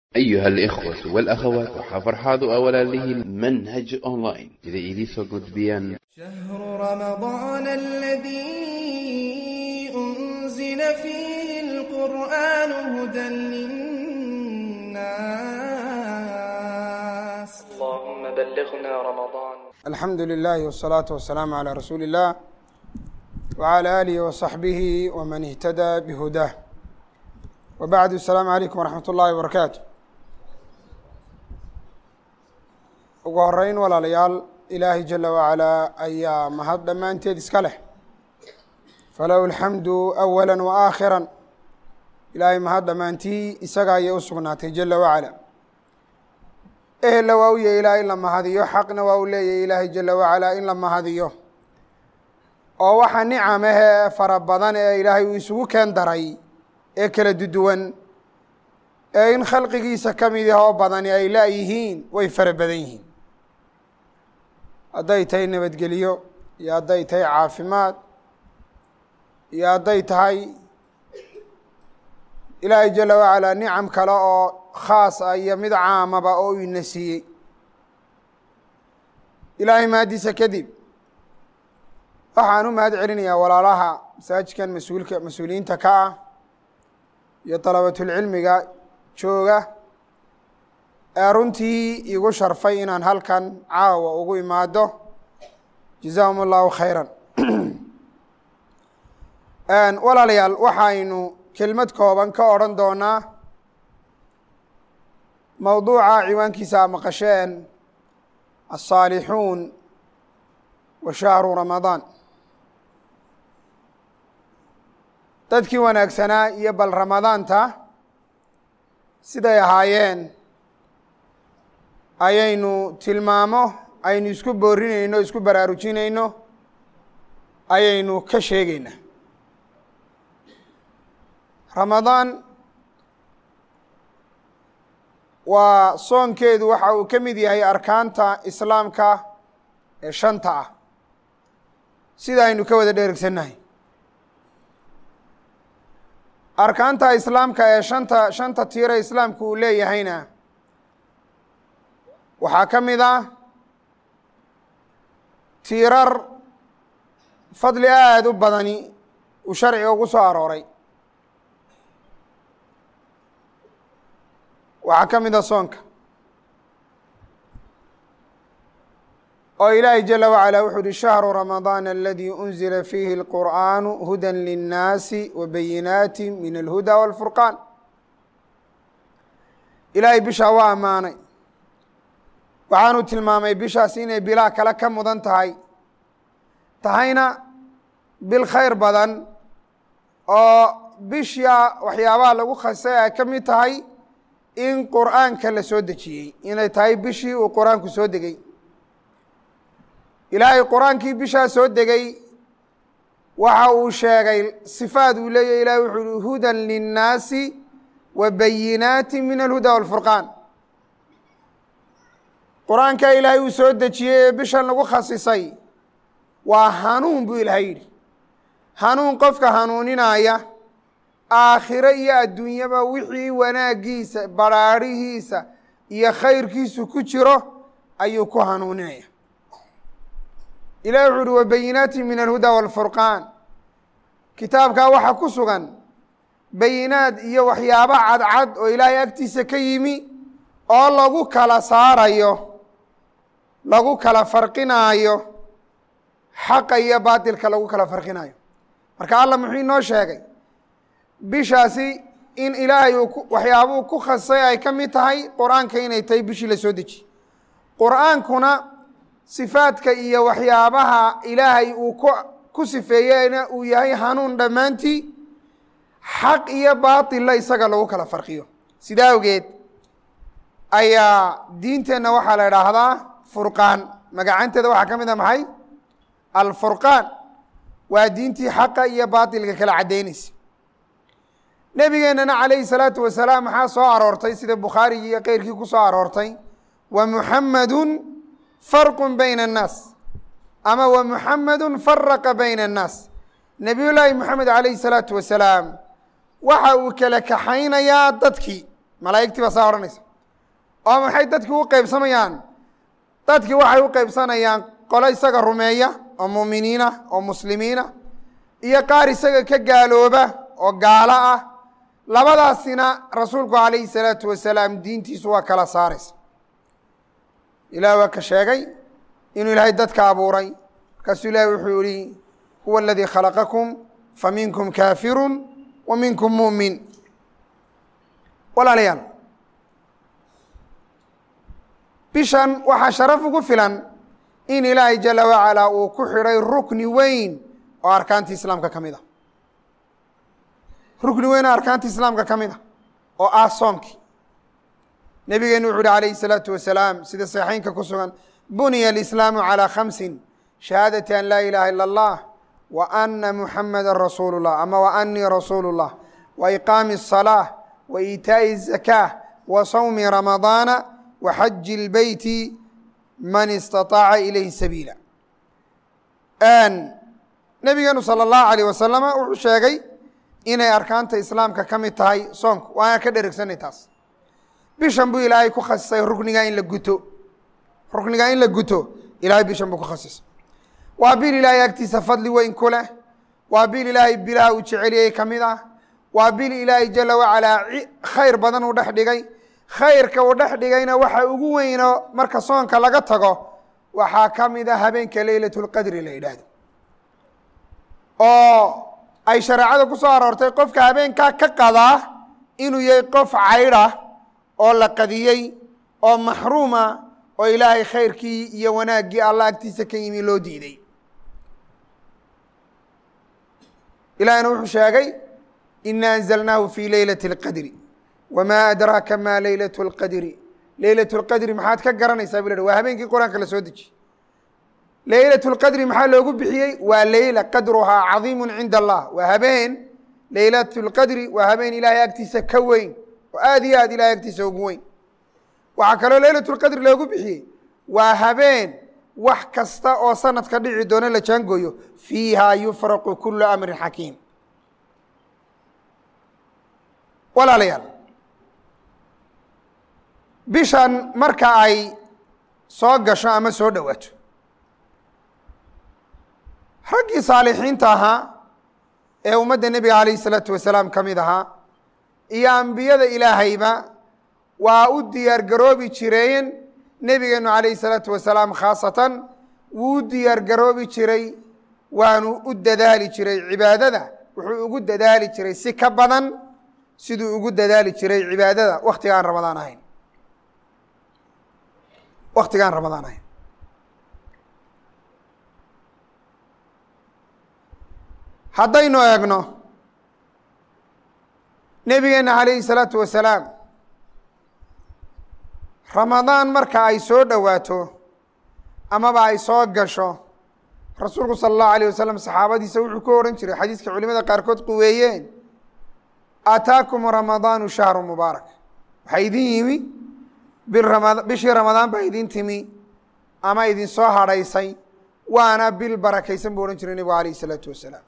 أيها الإخوة والأخوات وحفرحاض أولا له منهج أونلاين إذا إليسو قدبيان شهر رمضان الذي أنزل فيه القرآن هدى للناس اللهم بلغنا رمضان الحمد لله والصلاة والسلام على رسول الله وعلى آله وصحبه ومن اهتدى بهداه وبعد السلام عليكم ورحمة الله وبركاته ugu horeyn walaalayaal ilaahay jala wacalaa ayaa mahad dhammaanteed iska leh falahu alxamdu awala wa aakhiran ilaahay mahad dhammaantii isaga ayay u sugnaatay jala wacala ehella waa u yahy ilaah in la mahadiyo xaqna waa u leeyahy ilaahay jala wacalaa in la mahadiyo oo waxa nicamahee fara badan ee ilaahay uu isugu keen daray ee kala duduwan ee in khalqigiisa ka mid ah oo badani ay laayihiin way fara badan yihiin hadday tahay nabadgelyo iyo hadday tahay caafimaad iyo hadday tahay ilaahay jala wacalaa nicam kale oo khaas ah iyo mid caamaba oo uu ina siiyey ilaahay mahaddiisa kadib waxaan u mahad celinayaa walaalaha masaajidkan mas-uulka mas-uuliyiinta ka ah iyo dalabatulcilmiga jooga ee runtii igu sharfay inaan halkan caawa ugu imaado jazaahum allahu khayran walaalayaal waxaynu kelmad kooban ka odhan doonaa mowduuca ciwaankiisa a maqasheen asaalixuun wa shahru ramadaan dadkii wanaagsanaa iyo bal ramadaanta siday ahaayeen ayaynu tilmaamo aynu isku boorinayno isku baraarujinayno ayaynu ka sheegeynaa ramadaan waa soonkeedu waxa uu ka mid yahay arkaanta islaamka ee shanta ah sida aynu ka wada dheregsannahay arkaanta islaamka ee shanta shanta tiira islaamku uu leeyahayna waxaa ka mid ah tiirar fadli aada u badani uu sharciga ugu soo arooray waxaa ka mid ah soonka oo ilaahay jala wacalaa wuxuu uhi shahru ramadaan aladii unzila fiihi اlqur'aanu huda linnaasi wa bayinaati min alhuda wاlfurqaan ilaahay bishaa waa ammaanay waxaanu tilmaamay bishaas inay bilaa kale ka mudan tahay tahayna bil khayr badan oo bisha waxyaabaha lagu khasay ay ka mid tahay in qur'aanka la soo dejiyey inay tahay bishii uu qur-aanku soo degey ilaahay qur-aankii bishaa soo degay waxa uu sheegay sifaad uu leeyahy ilahay wuxuu uhi hudan linnaasi wa bayinaati min alhuda wاlfurqaan qur-aanka ilaahay uu soo dejiyey ee bishan lagu khasisay waa hanuun buu ilaahay yidhi hanuun qofka hanuuninaya aakhiro iyo adduunyaba wixii wanaaggiisa baraadhihiisa iyo khayrkiisu ku jiro ayuu ku hanuuninaya ilahi wuxu uhi wabayinaati min alhuda wاlfurqaan kitaabkaa waxaa ku sugan bayinaad iyo waxyaabo cadcad oo ilaahay agtiisa ka yimi oo lagu kala saarayo lagu kala farqinaayo xaqa iyo baatilka lagu kala farqinaayo marka allah muxuu inoo sheegay bishaasi in ilaahay uu waxyaabuu ku khasay ay ka mid tahay qur-aanka inay tahay bishii la soo dejiye qur-aankuna sifaadka iyo waxyaabaha ilaahay uu ku ku sifeeyeyna uu yahay hanuun dhammaantii xaq iyo baatilla isaga lagu kala farqiyo sidaa awgeed ayaa diinteenna waxaa la idhaahdaa furqaan magacanteeda waxaa ka mid a maxay alfurqaan waa diintii xaqa iyo baatilka kala caddaynaysa nebigeennana calayhi salaatu wasalaam maxaa soo aroortay sida bukhaarigi iyo keyrkii ku soo aroortay wa muxamadun farqun bayna annaas ama wa muxamadun faraqa bayna annaas nebiy llaahi moxamed calayhi salaatu wasalaam waxa uu kala kaxaynayaa dadkii malaa'igtii baa saa odhanaysa oo maxay dadkii u qeybsamayaan dadkii waxay u qeybsanayaan qolo isaga rumeeya oo muuminiina oo muslimiina iyo qaar isaga ka gaalooba oo gaalo ah labadaasina rasuulku calayhi salaatu wasalaam diintiisu waa kala saaraysa ilaah waa ka sheegay inuu ilaahay dadka abuuray markaasuu ilaahi wuxuu yihi huwa aladii khalaqakum faminkum kaafiru wa minkum muumin walaalayaal bishan waxaa sharaf ugu filan in ilaahay jala wacalaa uu ku xidhay rukni weyn oo arkaantii islaamka ka mid a rukni weyn oo arkaantii islaamka ka mid a oo ah soomkii nebigeenu wuxu uhi alayhi الsalaatu wasalaam sida saxiixeynka ku sugan buniya alislaamu calىa khamsin shahaadati an laa ilaha ilا اllah wa ana muxamada rasuulu اllah ama wa anii rasuulu اllah wa iqaami الصalaaة wa iitaaءi الzakاة wa sawmi ramadaana wa xaji اlbeyti man istaطaaca ilayhi sabiila nebigeenu salى اllahu alيyh wasalama wuxuu sheegay inay arkaanta islaamka ka mid tahay soonku waana ka dheregsanay taas bishan buu ilaahay ku khasisay ruknigaa in la guto ruknigaa in la guto ilahay bishan buu ku khasisay waa bil ilaahay agtiisa fadli weyn ku leh waa bil ilaahay bilaha uu jeceliyey ka mid ah waa bil ilaahay jala wacalaa khayr badan uu dhex dhigay khayrka uu dhex dhigayna waxa ugu weyno marka soonka laga tago waxaa ka mid a habeenka leylat lqadri la yidhaahdo oo ay shareecada ku soo aroortay qofka habeenkaa ka qadaa inuu yahay qof caydha oo la qadiyey oo maxruuma oo ilaahay khayrkii iyo wanaaggii alla agtiisa ka yimi loo diiday ilahina wuxuu sheegay ina anzalnaahu fi leylati اlqadri wma adraaka ma leylat اlqadri leylat اlqadri maxaad ka garanaysaa bu la waa habeenkii qur-aanka la soo dejiye leylat اlqadri maxaa loogu bixiyey waa leyla qadruhaa cadiimu cinda allah waa habeen leylat اlqadri waa habeen ilaahay agtiisa ka weyn oo aad iyo aad ilahay agtiisa ugu weyn waxaa kaloo leylat اlqadri loogu bixiyey waa habeen wax kasta oo sanadka dhici doono la jaangooyo fiiha yufraqu kulu amrin xakiim walaalayaal bishan marka ay soo gasho ama soo dhowaato raggii saalixiinta ahaa ee ummadda nebiga alayh الsalaatu wasalaam ka mid ahaa iyo ambiyada ilaahayba waa u diyaar garoobi jireen nebigeenu alayh الsalaatu wasalaam khaasatan wuu u diyaar garoobi jiray waanu u dadaali jiray cibaadada wuxuu ugu dadaali jiray si ka badan siduu ugu dadaali jiray cibaadada waktigaan ramadaan ahayn waktigaan ramadaan ahayn haddaynu eegno nebigeena calayhi salaatu wasalaam ramadaan marka ay soo dhowaato amaba ay soo gasho rasuulku sala allahu alayh wasalam saxaabadiisa wuxuu ku odhan jiray xadiiska culimada qaarkood quweeyeen aataakum ramadaanu shahru mubaarak waxaa idin yimi birama bishii ramadaan baa idin timi ama idin soo hadhaysay waana bil barakaysan buu odhan jiray nebigu alayh isalaatu wasalaam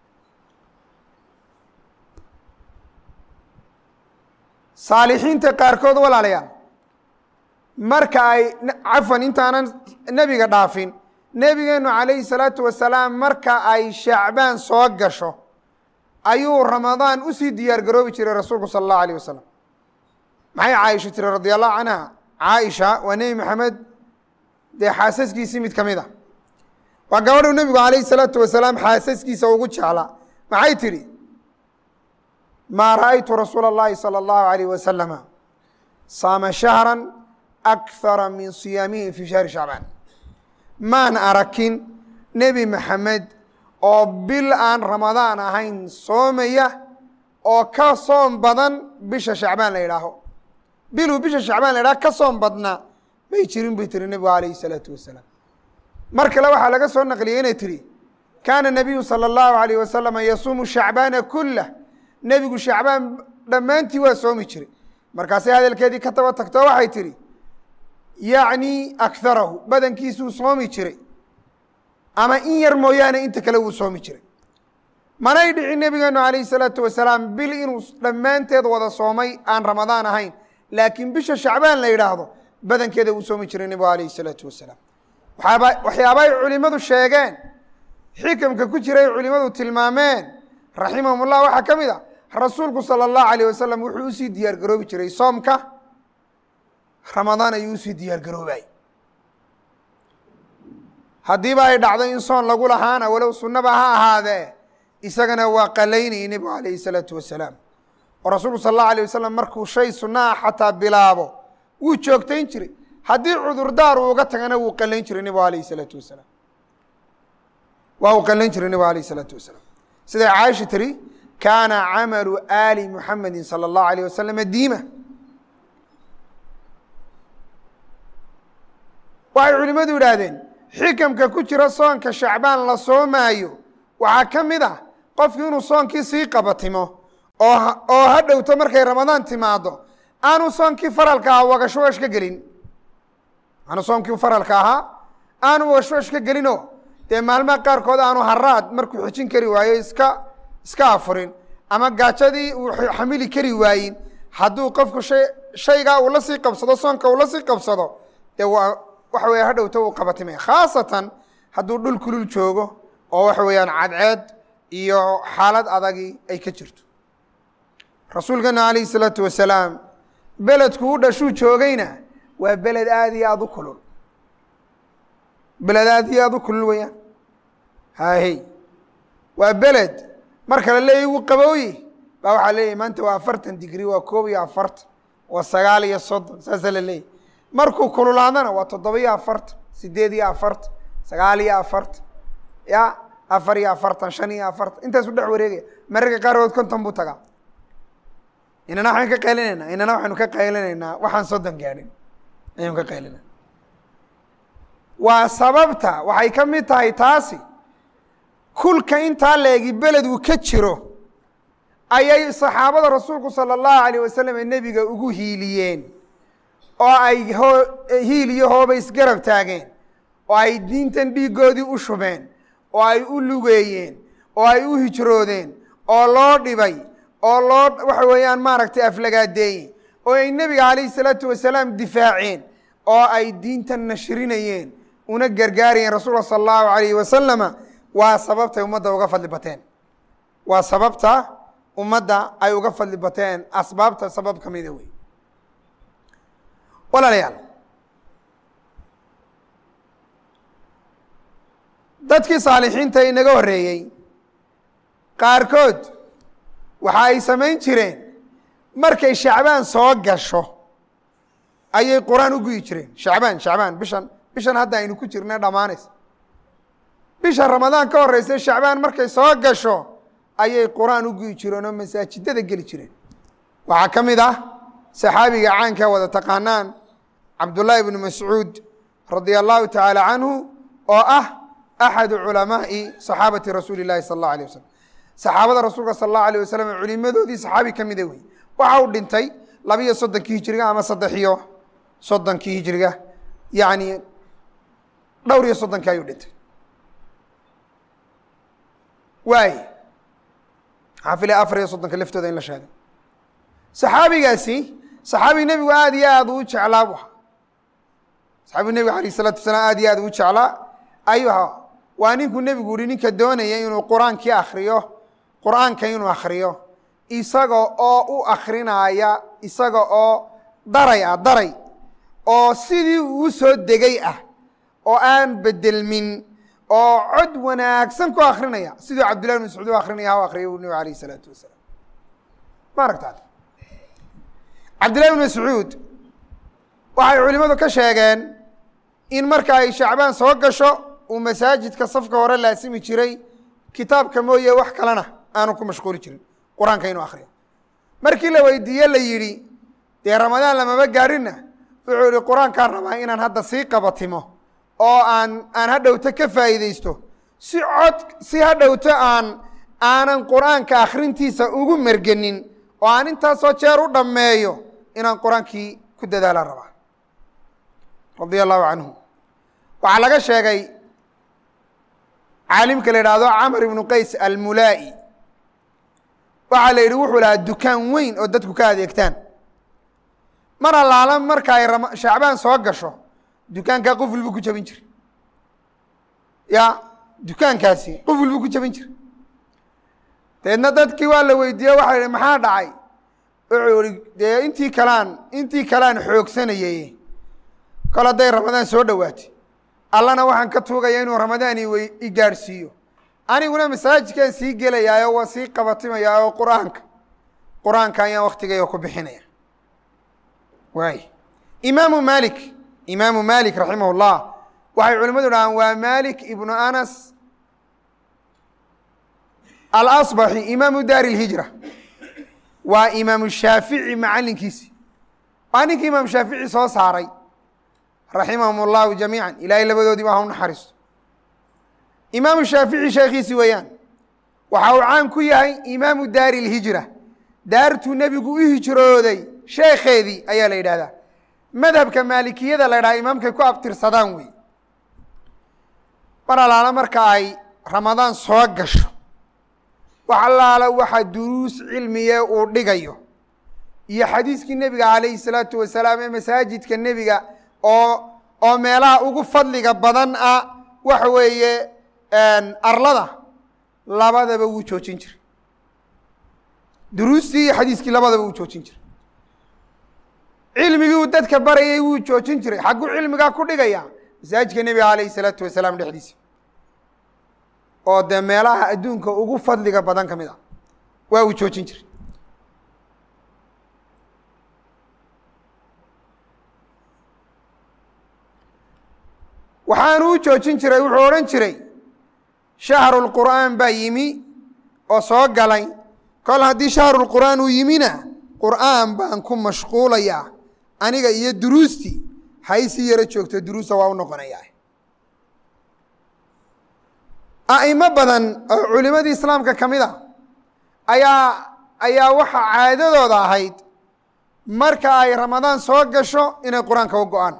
saalixiinta qaarkood walaalayaal marka ay cafwan intaanan nebiga dhaafin nebigeenu calayhi salaatu wasalaam marka ay shacbaan soo gasho ayuu ramadaan usii diyaar garoobi jiray rasuulku sala allahu alayh wasalam maxay caaisha tiri radi allahu canha caaisha waa nebi maxamed dee xaasaskiisii mid ka mid a waa gabadhu nebigu calayhi salaatu wasalaam xaasaskiisa ugu jeclaa maxay tidhi maa ra'aytu rasuula اllahi salى اllahu alayh wasalama saama shahra akhara min siyaamihi fi shahri shacbaan maan arakin nebi maxamed oo bil aan ramadaan ahayn soomaya oo ka soom badan bisha shacbaan la yidhaaho biluu bisha shacbaan la yidhaho ka soom badnaa may jirin bay tiri nebigu alayhi الsalaatu wasalaam mar kale waxaa laga soo naqliyey inay tihi kaana nabiyu salى اllahu alayh wasalama yasuumu shacbaana kulah nebigu shacbaan dhammaantii waa soomi jiray markaasay hadalkeedii ka taba tagto waxay tihi yacni akharahu badankiisuu soomi jiray ama in yar mooyaane inta kale wuu soomi jiray manay dhicin nebigeenu calayhi salaatu wasalaam bil inuu dhammaanteed wada soomay aan ramadaan ahayn laakiin bisha shacbaan la yidhaahdo badankeeda uu soomi jiray nebigu alayh الsalaatu wasalaam waxaaba waxyaaba ay culimadu sheegeen xikamka ku jiray culimadu tilmaameen raximahum ullah waxaa ka mid a rasuulku salى الlahu alيyه wasalam wuxuu usii diyaar garoobi jiray soomka ramadaan ayuu usii diyaar garoobay haddiiba ay dhacdo in soon lagu lahaana walow sunnaba ha ahaadee isagana waa qalaynayay nebigu alayhi الsalaatu wasalaam oo rasuulku sal اllahu alيه wasalam markuu shay sunna ah xataa bilaabo wuu joogtayn jiray haddii cudurdaar uu uga tagana wuu qalayn jiray nebigu alayh الsalaatu wasalaam waa uu qalayn jiray nebigu alayh الsalaatu wasalaam siday caaisha tiri kaana camalu ali muxamedi salى اllahu alيyه wasalam diima waxay culimmadu yidhaahdeen xikamka ku jira soonka shacbaan la soomaayo waxaa ka mid ah qofki inuu soonkii sii qabatimo oo oo ha dhowto markay ramadaan timaado aanu soonkii faralka ahaa wagashwash ka gelin aanu soomkii faralka ahaa aanu wagashwash ka gelinoo dee maalmaha qaarkood aanu haraad markuu xijin kari waayo iska iska afurin ama gaajadii uu xamili kari waayin hadduu qofku shay shaygaa uu la sii qabsado soonka uu la sii qabsado dee waa waxa weya ha dhowto uu qabatimaya khaasatan hadduu dhul kulul joogo oo waxa weeyaan cadceed iyo xaalad adagii ay ka jirto rasuulkeena alayh الsalaatu wasalaam beledku u dhashuu joogayna waa beled aad iyo aada u kulul beled aad iyo aada u kulul weeyaan haahey waa beled marka la leeyahy wuu qabooye baa waxaa leeyahy maanta waa afartan digri waa koob iyo afartan waa sagaal iyo soddon saasaa la leeyahy markuu kululaadana waa toddoba iyo afartan sideed iyo afartan sagaal iyo afartan ya afar iyo afartan shan iyo afartan intaasu dhex wareegaya mararka qaarkood konton buu tagaa inana waxaan ka qaylinaynaa inana waxaynu ka qaylinaynaa waxaan soddon gaadhin ayaynu ka qaylinayna waa sababta waxay ka mid tahay taasi kulka intaa leegi beled uu ka jiro ayay saxaabada rasuulku salى اllahu alayه wasalam ee nebiga ugu hiiliyeen oo ay hoo hiil iyo hooba isgarab taageen oo ay diintan dhiigoodii u shubeen oo ay u lugeeyeen oo ay u hijroodeen oo loo dhibay oo loo waxa weeyaan maaragtay aflagaadeeyeen oo ay nebiga calayh الsalaatu wasalaam difaaceen oo ay diintan nashrinayeen una gargaarayeen rasuulka salى اllahu alayh wasalama waa sababtay ummadda uga fadli bateen waa sababta ummadda ay uga fadli bateen asbaabta sabab ka mida wey walaalayaal dadkii saalixiinta inaga horreeyey qaarkood waxa ay samayn jireen markay shacbaan soo gasho ayay qur-aan u guyi jireen shacbaan shacbaan bishan bishan hadda aynu ku jirna dhammaanaysa bisha ramadaan ka horeysa shacbaan markay soo gasho ayay qur-aan u guyi jireen oo masaajidada geli jireen waxaa ka mid ah saxaabiga caanka wada taqaanaan cabdullaahi bnu mascuud radia allahu tacaala canhu oo ah axadu culamaa'i saxaabati rasuuli llahi sala allahu alيh wasalam saxaabada rasuulka sala allahu alيh wasalam culimadoodii saxaabi ka mida wey waxa uu dhintay labiyo soddonkii hijiriga ama saddex iyo soddonkii hijiriga yacni dhowr iyo soddonkii ayuu dhintay waay waxaa filaya afar iyo soddonka laftooda in la sheegay saxaabigaasi saxaabi nebigu aada iyo aada u jeclaa bu ahaa saxaabigu nebigu alayh isalaatu wasalaam aada iyo aada u jeclaa ayuu ahaa waa ninkuu nebigu yihi ninka doonaya inuu qur-aankii akriyo qur-aanka inuu akriyo isaga oo u akrinaya isaga oo daray ah daray oo sidii uu soo degay ah oo aan bedelmin oo cod wanaagsan ku akrinaya siduu cabdillahi bn mascuud u akrinaya ha u akriya u nebigu alayh isalaatu wasalaam ma aragtaa cabdillahi bn mascuud waxay culimadu ka sheegeen in marka ay shacbaan soo gasho uu masaajidka safka hore laasimi jiray kitaabka mooye wax kalena aanu ku mashquuli jirin qur-aanka inuu akriyo markii la weydiiye la yidhi dee ramadaan lamaba gaadhinna wuxuu yihi qur-aankaan rabaa inaan hadda sii qabatimo oo aan aan hadhowto ka faa'iideysto si cod si hadhowto aan aanan qur-aanka akrintiisa ugu mergenin oo aan intaasoo jeer u dhammeeyo inaan qur-aankii ku dadaalaan rabaa radia allahu canhu waxaa laga sheegay caalimka la yidhaahdo camr ibnu qays almulaa'i waxaa la yidhi wuxuu lahaa dukaan weyn oo dadku ka adeegtaan mar allaala marka ay rama shacbaan soo gasho dukaankaa quful buu ku jabin jiray ya dukaankaasi quful buu ku jabin jiray deedna dadkii waa la weydiiye waxa yihi maxaa dhacay wuxuu ihi dee intii kalaan intii kalaan xoogsanayay kol hadday ramadaan soo dhowaatay allana waxaan ka tuugaya inuu ramadaan iwy i gaadhsiiyo aniguna masaajidkaan sii gelayaa oo waa sii qabatimayaa oo qur-aanka qur-aanka ayaan waktigayga ku bixinaya waay imaamu malik imaamu malik raximah llah waxay culimmadu dhahaan waa malik ibnu anas alasbaxi imaamu daari اlhijra waa imaamu shaafici macalinkiisi waa ninkii imaam shaafici soo saaray raximahum اllahu jamiica ilaahay labadoodii ba ha u naxariisto imaamu shaafici sheekhiisi weeyaan waxa uu caan ku yahay imaamu daari اlhijra daartuu nebigu u hijrooday sheekheedii ayaa la yidhahdaa madhabka maalikiyada la ydhaha imaamkay ku abtirsadaan wey mar allaala marka ay ramadaan soo gasho wax allaala waxa duruus cilmiye uu dhigayo iyo xadiiskii nebiga calayhi salaatu wasalaam ee masaajidka nebiga oo oo meelaha ugu fadliga badan ah waxa weeye arlada labadaba wuu joojin jiray duruustii iyo xadiiskii labadaba wuu joojin jiray cilmigii uu dadka barayay wuu joojin jiray xagguu cilmigaa ku dhigaya masaajidka nebiga calayhi salaatu wasalaam dhexdiisa oo dee meelaha adduunka ugu fadliga badan ka mid a waa uu joojin jiray waxaanu u joojin jiray wuxuu odhan jiray shahru lqur'aan baa yimi oo soo galay kol haddii shahru lqur'aan uu yimina qur'aan baan ku mashquulayaa aniga iyo duruustii haysii yaro joogto duruusta waa u noqonayaa a'imo badan oo culimadii islaamka ka mid a ayaa ayaa waxaa caadadooda ahayd marka ay ramadaan soo gasho inay qur-aanka u go-aan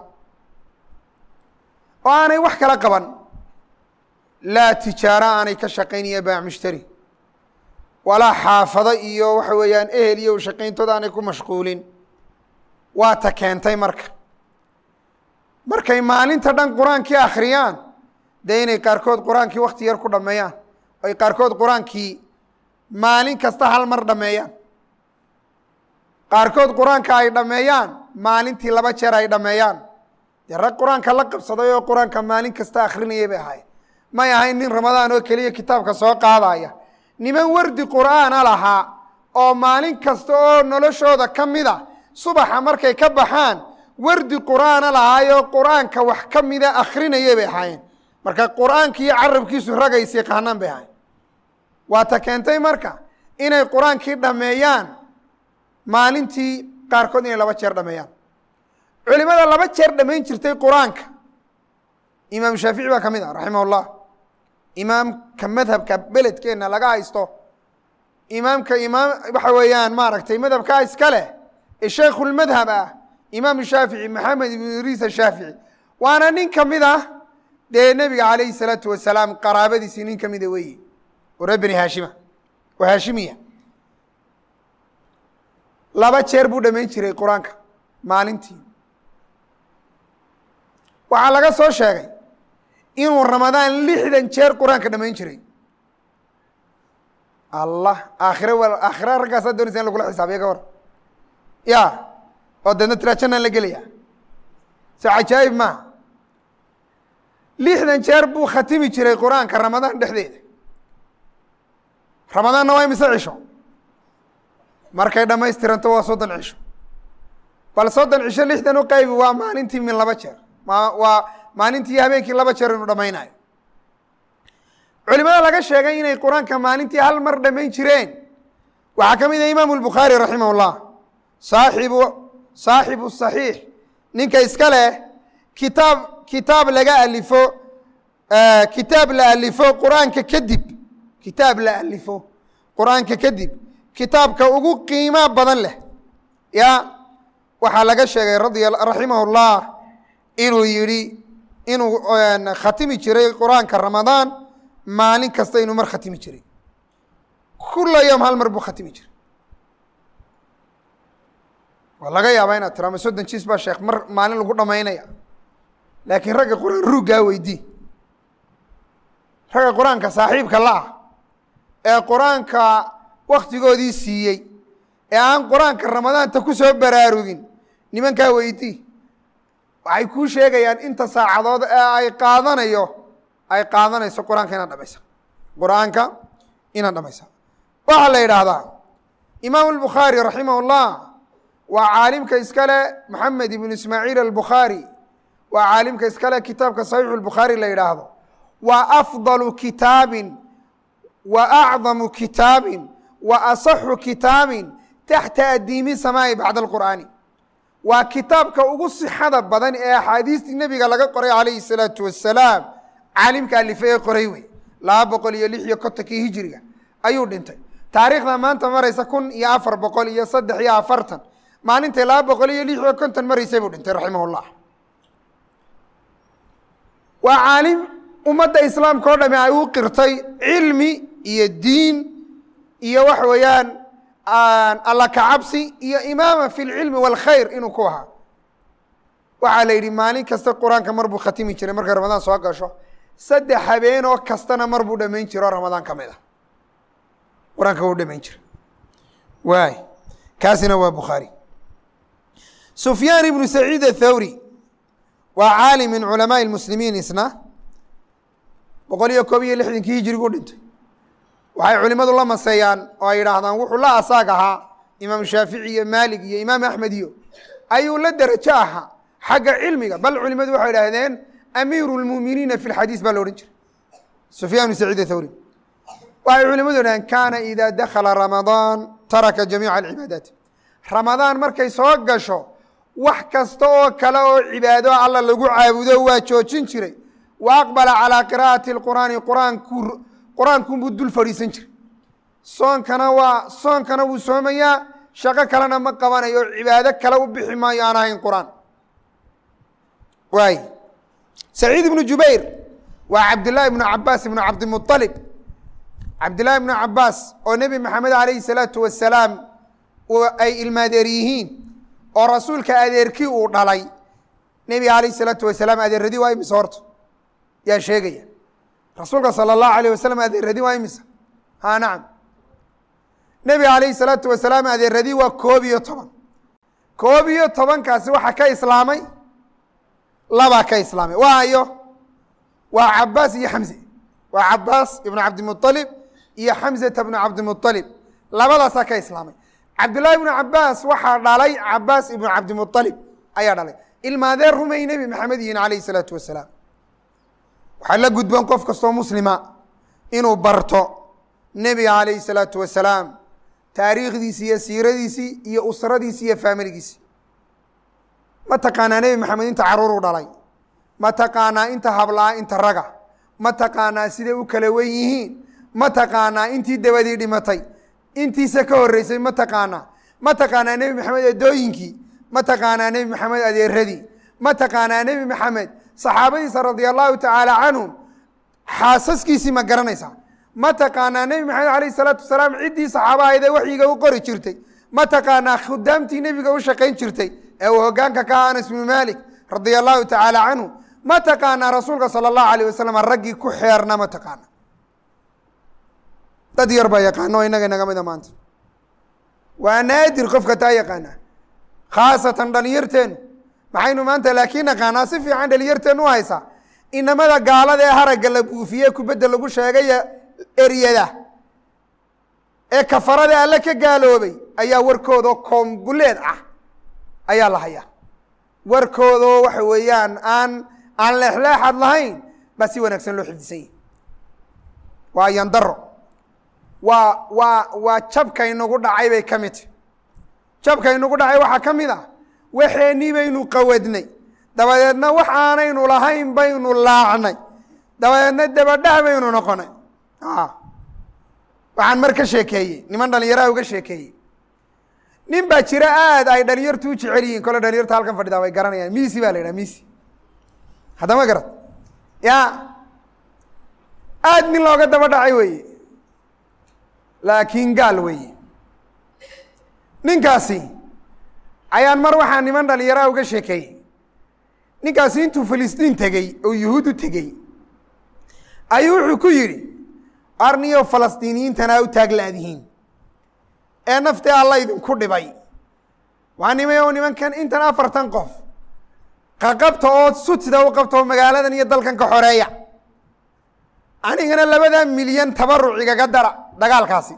oo aanay wax kala qaban laa tijaaro aanay ka shaqaynaya baac mushtari walaa xaafado iyo waxa weeyaan ehel iyo shaqayntooda aanay ku mashquulin waa ta keentay marka markay maalinta dhan qur-aankii akhriyaan dee inay qaarkood qur-aankii wakti yar ku dhameeyaan ay qaarkood qur-aankii maalin kasta hal mar dhameeyaan qaarkood qur-aanka ay dhameeyaan maalintii laba jeer ay dhameeyaan dee rag qur-aanka la qabsaday oo qur-aanka maalin kasta akrinayay bay ahayd may ahayn nin ramadaan oo keliya kitaabka soo qaadaya niman wardi qur'aana lahaa oo maalin kasta oo noloshooda ka mid a subaxa markay ka baxaan wardi qur'aana lahaayoo qur'aanka wax ka mida akrinayay bay ahaayeen marka qur'aanki iyo carabkiisu ragaysi yaqaanaan bay ahayen waa ta keentay marka inay qur-aankii dhameeyaan maalintii qaarkood inay laba jeer dhameeyaan culimada laba jeer dhamayn jirtay qur-aanka imaam shaafici baa ka mid ah raximah llah imaamka madhabka beledkeenna laga haysto imaamka imaam waxa weeyaan maaragtay madhabkaa iska leh ee sheikhulmadhab ah imaam shaafici maxamed ibnu idriis ashaafici waana nin ka mid ah dee nebiga calayhi salaatu wasalaam qaraabadiisii nin ka mida weeye oo reer beni haashima oo haashimiya laba jeer buu dhamayn jiray qur-aanka maalintii waxaa laga soo sheegay inuu ramadaan lixdan jeer qur-aanka dhamayn jiray allah aakhire w aakhira raggaasaa doonaysa in lagula xisaabiya ka war ya oo deedna tiraa jannaan la gelaya so cajaa'ib maaha lixdan jeer buu khatimi jiray qur-aanka ramadaan dhexdeeda ramadaanna waa imise cisho markay dhamaystiranto waa soddon cisho bal soddon cisho lixdan u qaybi waa maalintii min laba jeer ma waa maalintii habeenkii laba jeer inuu dhamaynayo culimada laga sheegay inay qur-aanka maalintii hal mar dhamayn jireen waxaa ka mid ah imaamu lbukhaari raximah llah saaxibu saaxibu saxiix ninka iska leh kitaab kitaab laga alifo kitaab la alifo qur-aanka kadib kitaab la alifo qur-aanka kadib kitaabka ugu qiimaa badan leh ya waxaa laga sheegay radia raximah llah inuu yihi inuu khatimi jiray qur-aanka ramadaan maalin kasta inuu mar khatimi jiray kula yom hal mar buu khatimi jiray waa laga yaabaa inaad tiro ama soddon jiis baa sheekh mar maalin lagu dhamaynaya laakiin ragga qur-aan ruuggaa weydii ragga qur-aanka saaxiibka la-ah ee qur-aanka waktigoodii siiyey ee aan qur-aanka ramadaanta ku soo baraarugin nimankaa weydii waxay kuu sheegayaan inta saacadood ee ay qaadanayo ay qaadanayso qur-aanka inaad dhamaysa qur-aanka inaad dhamaysa waxaa la yidhaahdaa imaam albukhaari raximah اllah waa caalimka iskale moxamed ibnu ismaaciil albukhaari waa caalimka iskale kitaabka saxiixu lbukhaari la yidhaahdo waa afdalu kitaabin wa acdamu kitaabin wa asaxu kitaabin taxta adiimi samaa'i bacda alqur'aani waa kitaabka ugu sixada badan ee axaadiistii nebiga laga qoray calayhi الsalaatu wasalaam caalimka alife ee qoray wey laba boqol iyo lix iyo kontonkii hijiriga ayuu dhintay taariikhda maanta maraysa kun iyo afar boqol iyo saddex iyo afartan maalintay laba boqol iyo lix iyo konton maraysay buu dhintay raximah llah waa caalim ummadda islaamka o dhami ay u qirtay cilmi iyo diin iyo waxa weeyaan alla kacabsi iyo imaama fi lcilmi wاlkhayr inuu ku ahaa waxaa la yidhi maalin kasta qur-aanka mar buu khatimi jiray markay ramadaan soo gasho saddex habeenoo kastana mar buu dhamayn jiro oo ramadaan ka mid ah qur-aanka wuu dhamayn jiray waay kaasina waa bukhaari sufyaan ibnu saciid athawri waa caalim min culamaai اmuslimiin isna boqol iyo koob iyo lixdankii hijirigu dhintay waxay culimadu la maseeyaan oo ay yidhaahdaan wuxuu la asaag ahaa imaam shaafici iyo maalik iyo imaam axmed iyo ayuu la derajo ahaa xagga cilmiga bal culimadu waxay idhaahdeen amiiru lmuminiina fi lxadiis baa la odhan jiray sufyan bn saciid athawri waxay culimadu idhahdeen kaana ida dakala ramadaan taraka jamiica alcibaadaat ramadaan markay soo gasho wax kasta oo kale oo cibaado alla lagu caabudo waa joojin jiray wa aqbala calaa qiraa'ati اlqur'aani quraanku qur-aankunbuu dul fadhiisan jiray soonkana waa soonkana wuu soomayaa shaqo kalena ma qabanayo cibaado kale u bixi maayo aan ahayn qur-aan waay saciid ibnu jubayr waa cabdillaahi ibnu cabaas ibnu cabdimualib cabdillahi ibnu cabaas oo nebi maxamed alayhi salaatu wasalaam ay ilmaadeer yihiin oo rasuulka adeerkii uu dhalay nebiga alayh salaatu wasalaam adeeradii waa imise horta yaa sheegaya rasuulka salى الlahu alيه wasalam adeeradii waa imisa ha nacam nebiga alayhi الsalaatu wasalaam adeeradii waa koob iyo toban koob iyo tobankaasi waxaa ka islaamay labaa ka islaamay waayo waa cabaas iyo xamze waa cabaas ibnu cabdimuطalib iyo xamzata bnu cabdimuطalib labadaasaa ka islaamay cabdullahi ibnu cabaas waxaa dhalay cabaas ibnu cabdimuطalib ayaa dhalay ilmaadee rumay nebi maxamed yihin alayh الsalaatu wasalaam waxaa la gudboon qof kastoo muslima inuu barto nebiga alayhi الsalaatu wasalaam taariikhdiisi iyo siiradiisii iyo usradiisi iyo faamiligiisi ma taqaanaa nebi maxamed inta caruur u dhalay ma taqaanaa inta hablaa inta raga ma taqaanaa siday u kala wen yihiin ma taqaanaa intii dabadii dhimatay intiisa ka horeysay ma taqaanaa ma taqaanaa nebi maxamed eedooyinkii ma taqaanaa nebi maxamed adeeradii ma taqaanaa nebi maxamed saxaabadiisa radia allahu tacaala canhum xaasaskiisii ma garanaysaa ma taqaanaa nebi maxamed alayh isalaatu wasalaam ciddii saxaabahaydee waxyiga u qori jirtay ma taqaanaa khudaamtii nebiga u shaqayn jirtay ee uu hogaanka ka aha anas bnu malik radia allahu tacaala canhu ma taqaanaa rasuulka sala allahu alayh wasalam raggii ku xeerna ma taqaana dad yar baa yaqaano o innaga inaga mida maanta waa naadir qofka taa yaqaana khaasatan dhalinyarteenu maxaynu maanta laakiin naqaanaa si fiican dhalinyarteenu u haysaa inamada gaalada ee haragga la buufiye kubadda lagu sheegay eryada ee kafarada alle ka gaaloobay ayaa warkoodao koombuleed ah ayaa la hayaa warkoodoo waxa weeyaan aan aan leexleexad lahayn baa si wanaagsan loo xifdisan yahi waa yandaro waa waa waa jabkaynagu dhacay bay ka mid tahy jabkaynagu dhacay waxaa ka mid ah waxeenii baynu qawadnay dabadeedna wax aanaynu lahayn baynu laacnay dabadeedna dabadhah baynu noqonay waxaan mar ka sheekeeyey niman dhalinyaraha uga sheekeeyey nin baa jira aad ay dhalinyartu u jecel yihiin kole dhalinyarta halkan fadhidaa way garanayaan misi baa la yidhaha misi haddama garad ya aad nin looga daba dhacay weeye laakiin gaal weeye ninkaasi ayaan mar waxaa niman dhalinyaraa uga sheekeeyey ninkaasi intuu filistiin tegey oo yuhuud u tegey ayuu wuxuu ku yidhi arniyo falastiiniyiintana u taaglaadihiin ee naftee alla idinku dhibay waa nimay oo nimankan intan afartan qof qaqabta oo sutida u qabta oo magaaladan iyo dalkan ka xoreeya anigana labadaa milyan tabaruc igaga dara dagaalkaasi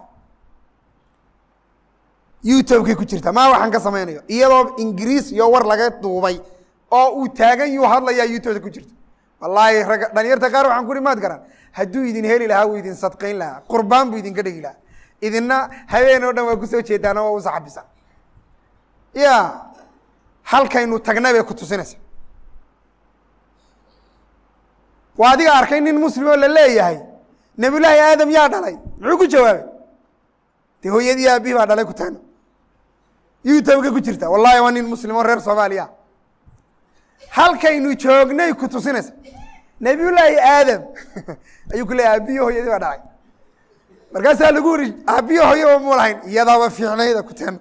youtube-kay ku jirta maa waxaan ka samaynayo iyadoo ingiriis iyo war laga duubay oo uu taagan yuu hadlayaa youtubeda ku jirta wallaahi ragga dhalinyarta qaar waxaan ku hi maad garan hadduu idin heli lahaa wuu idin sadqayn lahaa qurbaan buu idinka dhegi lahaa idina habeen oo dhan waa kusoo jeedaan oo waa usaxabisa ya halkaynu tagnay bay ku tusinaysa waa adiga arkay nin muslim oo la leeyahay nabiyullaahi aadam yaa dhalay muxuu ku jawaabay dee hooyadii aabihi baa dhalay ku taagna youtube-ka ku jirta wallahi waa nin muslim oo reer soomaaliya halkaynu joognay ku tusinaysa nabiyullaahi aadam ayuu ku leeyahy aabihi hooyadii baa dhalay markaasaa lagu uri aabihi hooyaba mu lahayn iyadaaba fiicnayda ku taagna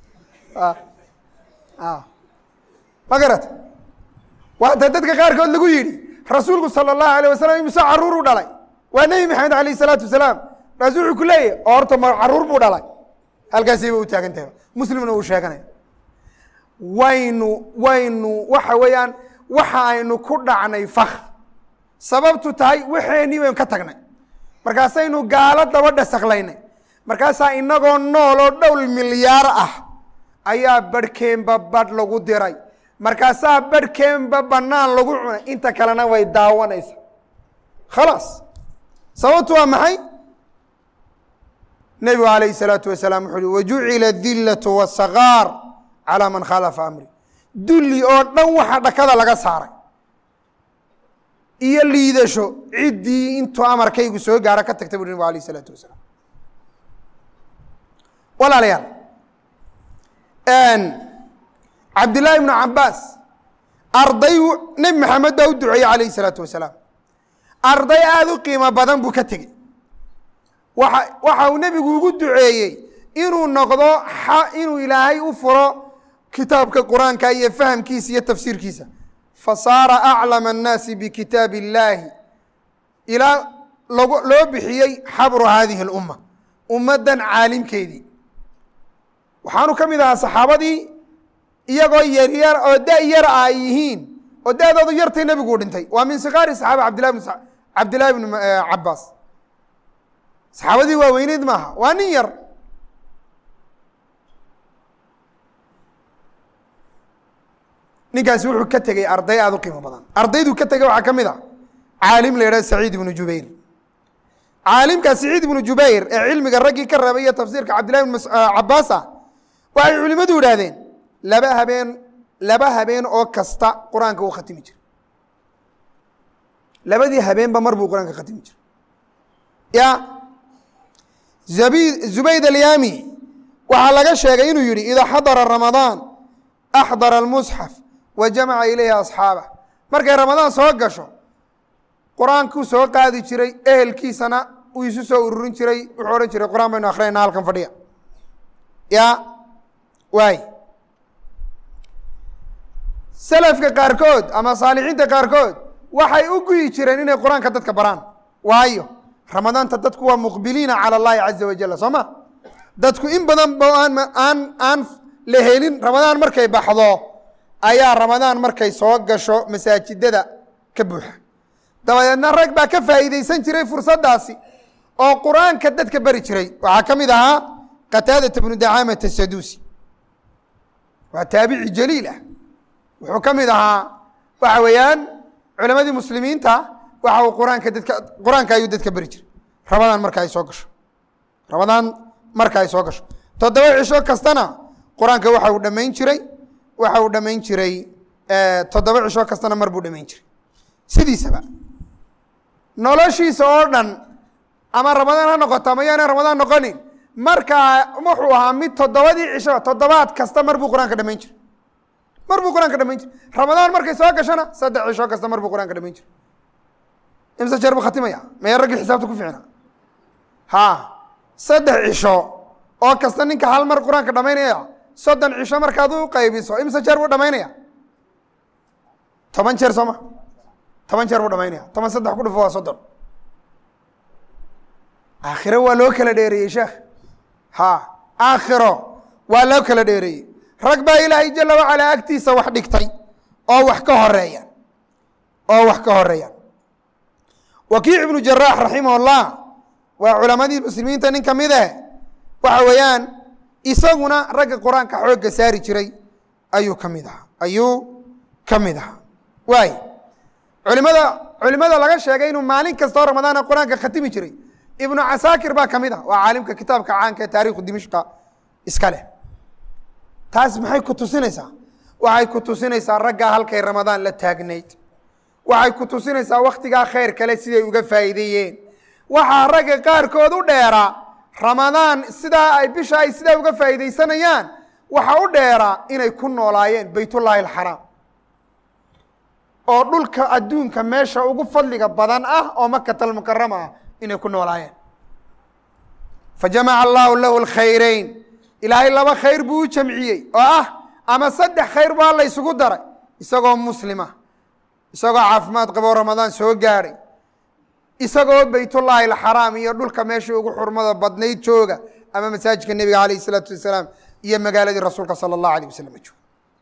ma garata waata dadka qaarkood lagu yidhi rasuulku salى الlahu alيه wasalam imise caruur u dhalay waa nebi maxamed alayh الsalaatu wasalaam markaasu wuxuu ku leeyahy oo horta ma caruur buu dhalay halkaasiiba u taagan tahay muslimna uu sheeganaya waynu waynu waxa weeyaan waxa aynu ku dhacnay fak sababtu tahay waxeenii baynu ka tagnay markaasaynu gaalo daba dhasaklaynay markaasaa inagoo nool oo dhowl milyaar ah ayaa barhkeenba badh lagu diray markaasaa barhkeenba banaan lagu cunay inta kalena way daawanaysa khalaas sababtu waa maxay nebigu alayh الsalaatu wasalaam wuxu uhi wajucila dilaة wالsagaar calى man khalafa amri dulli oo dhan waxa dhakada laga saaray iyo liidasho ciddii intuu amarkaygu soo gaaro ka tagtay bu nebigu alayh الsalaatu wasalaam walaalayaal cabdillaahi ibnu cabaas arday nebi maxamed baa u duceeyey alayh الsalaatu wasalaam arday aada u qiimo badan buu ka tegey waxa waxa uu nebigu ugu duceeyey inuu noqdo inuu ilaahay u furo kitaabka qur-aanka iyo fahamkiisa iyo tafsiirkiisa fasaara aclama الnaasi bikitaab اllaahi ilaa log loo bixiyey xabru hadihi اlumma ummaddan caalimkeedii waxaanu ka mid ahaa saxaabadii iyagoo yaryar oo da yar a ay yihiin oo da-doodu yartay nebigu dhintay waa min sikaari saxaaba abdillahi bn cabdillahi bn cabaas saxaabadii waaweyneyd maaha waa nin yar ninkaasi wuxuu ka tegey arday aada u qiimo badan ardayduu ka tegey waxaa ka mid a caalim la yidhah saciid ibnu jubayr caalimka saciid ibnu jubayr ee cilmiga raggii ka rabay iyo tafsiirka cabdillahi bn cabaas ah waxay culimadu idhaahdeen laba habeen laba habeen oo kasta qur-aanka uu khatimi jiray labadii habeenba mar buu qur-aanka khatimi jiray ya zabi zubayd alyami waxaa laga sheegay inuu yihi idaa xadara ramadaan axdara almusxaf wa jamaca ilayhi asxaabah markay ramadaan soo gasho qur-aankuu soo qaadi jiray ehelkiisana uu isu soo ururin jiray wuxuu odhan jiray qur-aan baynu akrinayna halkan fadhiya ya waay selafka qaarkood ama saalixiinta qaarkood waxay u guyi jireen inay qur-aanka dadka baraan waayo ramadaanta dadku waa muqbiliina calى اllahi caza wajal soo ma dadku in badan ba aan aan aan la helin ramadaan markay baxdo ayaa ramadaan markay soo gasho masaajidada ka buuxa dabadeedna rag baa ka faa'iideysan jiray fursaddaasi oo qur-aanka dadka beri jiray waxaa ka mid ahaa qataadata bnu dacaamata saduusi waa taabici jaliil ah wuxuu ka mid ahaa waxa weeyaan culamadii muslimiinta waxa uu qur-aanka dadka qur-aanka ayuu dadka beri jiray ramadaan marka ay soo gasho ramadaan marka ay soo gasho toddoba cisho kastana qur-aanka waxa uu dhamayn jiray waxa uu dhamayn jiray toddoba cisho kastana mar buu dhamayn jiray sidiisaba noloshiisa oo dhan ama ramadaan ha noqoto ama yaana ramadaan noqonin markaa wuxuu ahaa mid toddobadii cisho toddobaad kasta mar buu qur-aanka dhamayn jiray mar buu qur-aanka dhamayn jiray ramadaan markay soo gashona saddex cisho kasta mar buu qur-aanka dhamayn jiray imse jeer buu khatimaya maya raggii xisaabta ku ficna ha saddex cisho oo kasta ninka hal mar qur-aanka dhamaynaya soddon cisho markaad u qaybiso imse jeer buu dhamaynaya toban jeer soo ma toban jeer buu dhamaynaya toban saddex ku dhufo waa soddon aakhiro waa loo kala dheereeyey sheekh ha aakhiro waa loo kala dheereeyey rag baa ilaahay jala wacalaa agtiisa wax dhigtay oo wax ka horeeyaan oo wax ka horeeyaan wakiic ibnu jaraax raximah اllah waa culamadii muslimiinta nin ka mid eh waxa weeyaan isaguna ragga qur-aanka xoogga saari jiray ayuu ka mid ahaa ayuu ka mid ahaa waay culimada culimada laga sheegay inuu maalin kastoo ramadaana qur-aanka khatimi jiray ibnu casaakir baa ka mid ah waa caalimka kitaabka caanka ee taarikhu dimishqa iska leh taas maxay ku tusinaysaa waxay ku tusinaysaa raggaa halkay ramadaan la taagnayd waxay ku tusinaysaa wakhtigaa khayr kale siday uga faa'iideeyeen waxaa ragga qaarkood u dheeraa ramadaan sidaa ay bisha ay sidaa uga faa'iidaysanayaan waxa u dheeraa inay ku noolaayeen baytullaahi alxaraam oo dhulka adduunka meesha ugu fadliga badan ah oo makata almukarama ah inay ku noolaayeen fajamaca allahu lahu alkhayrayn ilaahay laba khayr buu u jamciyey oo ah ama saddex khayr baa la ysugu daray isagoo muslima isagoo caafimaad qaboo ramadaan soo gaadhay isagoo baytullaahi alxaraam iyo dhulka meesha ugu xurmada badnayd jooga ama masaajidka nebiga alayh isalaatu wasalaam iyo magaaladii rasuulka sala allahu alayh wasalam jooga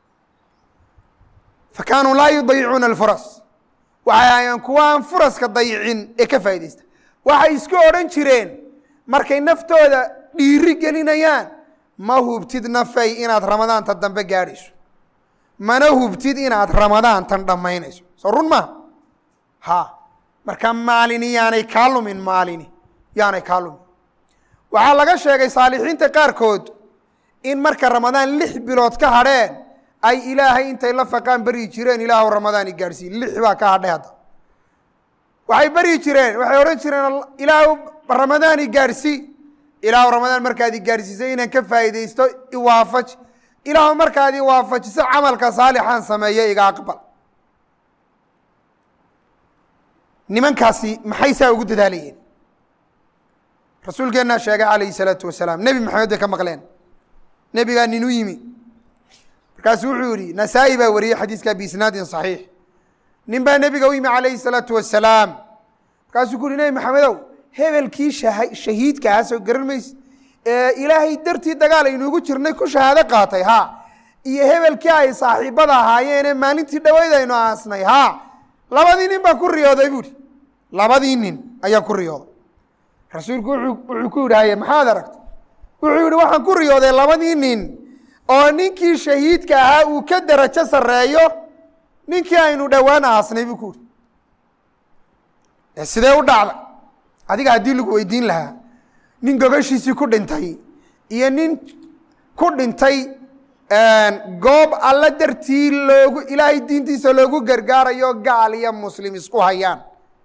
fa kaanuu laa yudayicuuna alfuras waxay ahayeen kuwa aan furaska dayicin ee ka faa'iidaysta waxay isku odhan jireen markay naftooda dhiiri gelinayaan ma hubtid nafay inaad ramadaanta dambe gaadhayso mana hubtid inaad ramadaantan dhammaynayso soo run maa ha marka maalini yaanay kaa lumin maalini yaanay kaa lumin waxaa laga sheegay saalixiinta qaarkood in marka ramadaan lix bilood ka hadheen ay ilaahay intay la faqaan beryi jireen ilaahu ramadaani gaadhsiiye lix baa ka hadhay hadda waxay beryi jireen waxay odhan jireen ilaahu ramadaani gaadhsii ilaahu ramadaan markaad i gaadhsiisay inaan ka faa'iidaysto iwaafaj ilaahu markaad i waafajiso camalka saalixaan sameeyo iga aqbal nimankaasi maxay saa ugu dadaalayeen rasuulkeennaa sheegay calayhi salaatu wasalaam nebi maxamed bay ka maqleen nebigaa nin u yimi markaasu wuxuu yihi nasaa-i baa wariyey xadiiska biisnaadin saxiix nin baa nebiga u yimi calayhi salaatu wasalaam markaasuu ku uhi nebi maxamedow hebelkii shahiidka ahaa soo garan maysid ee ilaahay dartii dagaal aynuugu jirnay ku shahaado qaatay ha iyo hebelkii ay saaxiibada ahaayeene maalintii dhaweyd aynu aasnay ha labadii nin baa ku riyooday buuhi labadii nin ayaa ku riyooday rasuulku wuxuu ku yidhi haye maxaad aragtay wuxuu yihi waxaan ku riyooday labadii nin oo ninkii shahiidka ahaa uu ka derajo sarreeyo ninkii aynu dhowaan aasnay buu ku yihi sidee u dhacday adiga haddii lagu weydiin lahaa nin gogashiisii ku dhintay iyo nin ku dhintay goob alla dartii loogu ilaahay diintiisa loogu gargaarayo gaal iyo muslim isku hayaan